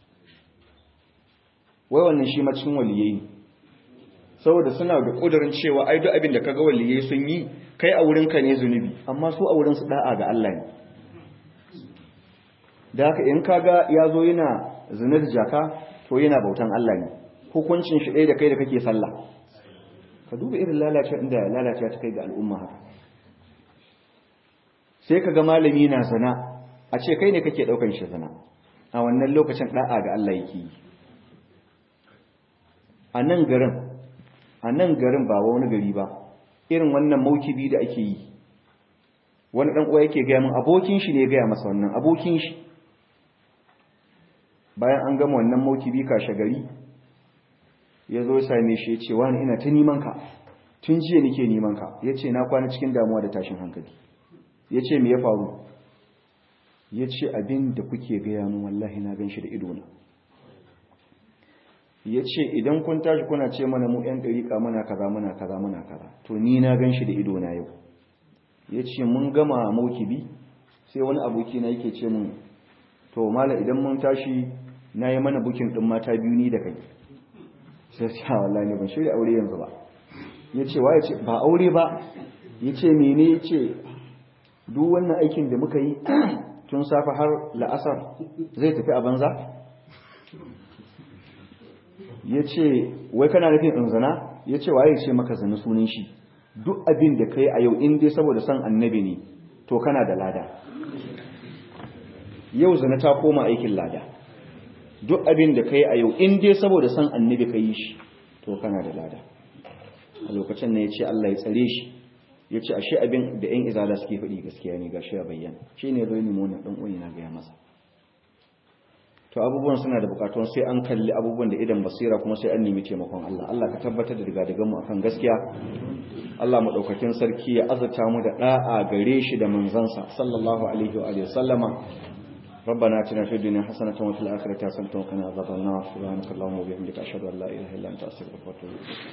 wai wannan shi ma cikin waliyai ne saboda suna da kudurin cewa ai duk abin da kaga waliyai sun yi kai a wurin ka ne zunubi amma su a wurin su da'a ga Allah ne da haka in kaga ya zo yana zinar jaka to yana bautan Allah ne hukuncin shi ɗaya da kai da kake sallah ka duba irin lalacewa inda lalacewa ta kai ga al'umma haka sai kaga malami na zina a ce kai ne kake ɗaukan shi zina a wannan lokacin da'a ga Allah yake yi a nan garin a nan garin ba wani gari ba irin wannan maukibi da ake yi wani ɗan uwa yake gaya min abokin shi ne ya gaya masa wannan abokin shi bayan an gama wannan maukibi kashe gari ya zo same shi ya ce wani ina ta neman ka tun jiya nake neman ka ya ce na kwana cikin damuwa da tashin hankali ya ce me ya faru ya ce abin da kuke gaya min wallahi na gan shi da idona ya ce idan kun tashi kuna ce mana mu 'yan ɗariƙa muna kaza muna kaza muna kaza to ni na gan shi da idona yau ya ce mun gama maukibi sai wani aboki na yake ce mun to mala idan mun tashi na yi mana bukin ɗin mata biyu ni da kai sai ce wallahi ne ban shirya aure yanzu ba ya ce wa ya ce ba aure ba ya ce mene ya ce duk wannan aikin da muka yi tun safa har la'asar zai tafi a banza ya ce wai kana nufin in zina ya ce waye ce maka zina sunan shi duk abin da ka yi a yau in dai saboda son annabi ne to kana da lada yau zina ta koma aikin lada duk abin da ka yi a yau in dai saboda son annabi ka yi shi to kana da lada a lokacin ne ya ce Allah ya tsare shi ya ce ashe abin da 'yan izala suke faɗi gaskiya ne ga shi a bayyana shi ne zai nemo na ɗan'uyi na gaya masa to abubuwan suna da bukatun sai an kalli abubuwan da idan basira kuma sai an nemi taimakon Allah Allah ka tabbatar da daga mu akan gaskiya Allah madaukakin sarki ya azurta mu da da'a gare shi da manzansa sallallahu alaihi wa sallama ربنا اتنا في الدنيا حسنه وفي الاخره حسنه وقنا عذاب النار سبحانك اللهم وبحمدك اشهد ان لا اله الا انت استغفرك واتوب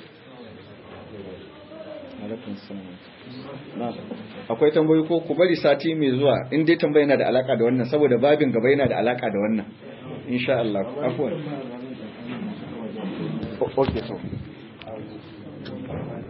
اليك akwai tambayi ko ku bari sati mai zuwa in dai tambaya yana da alaka da wannan saboda babin gaba yana da alaka da wannan insha Allah afwan okay so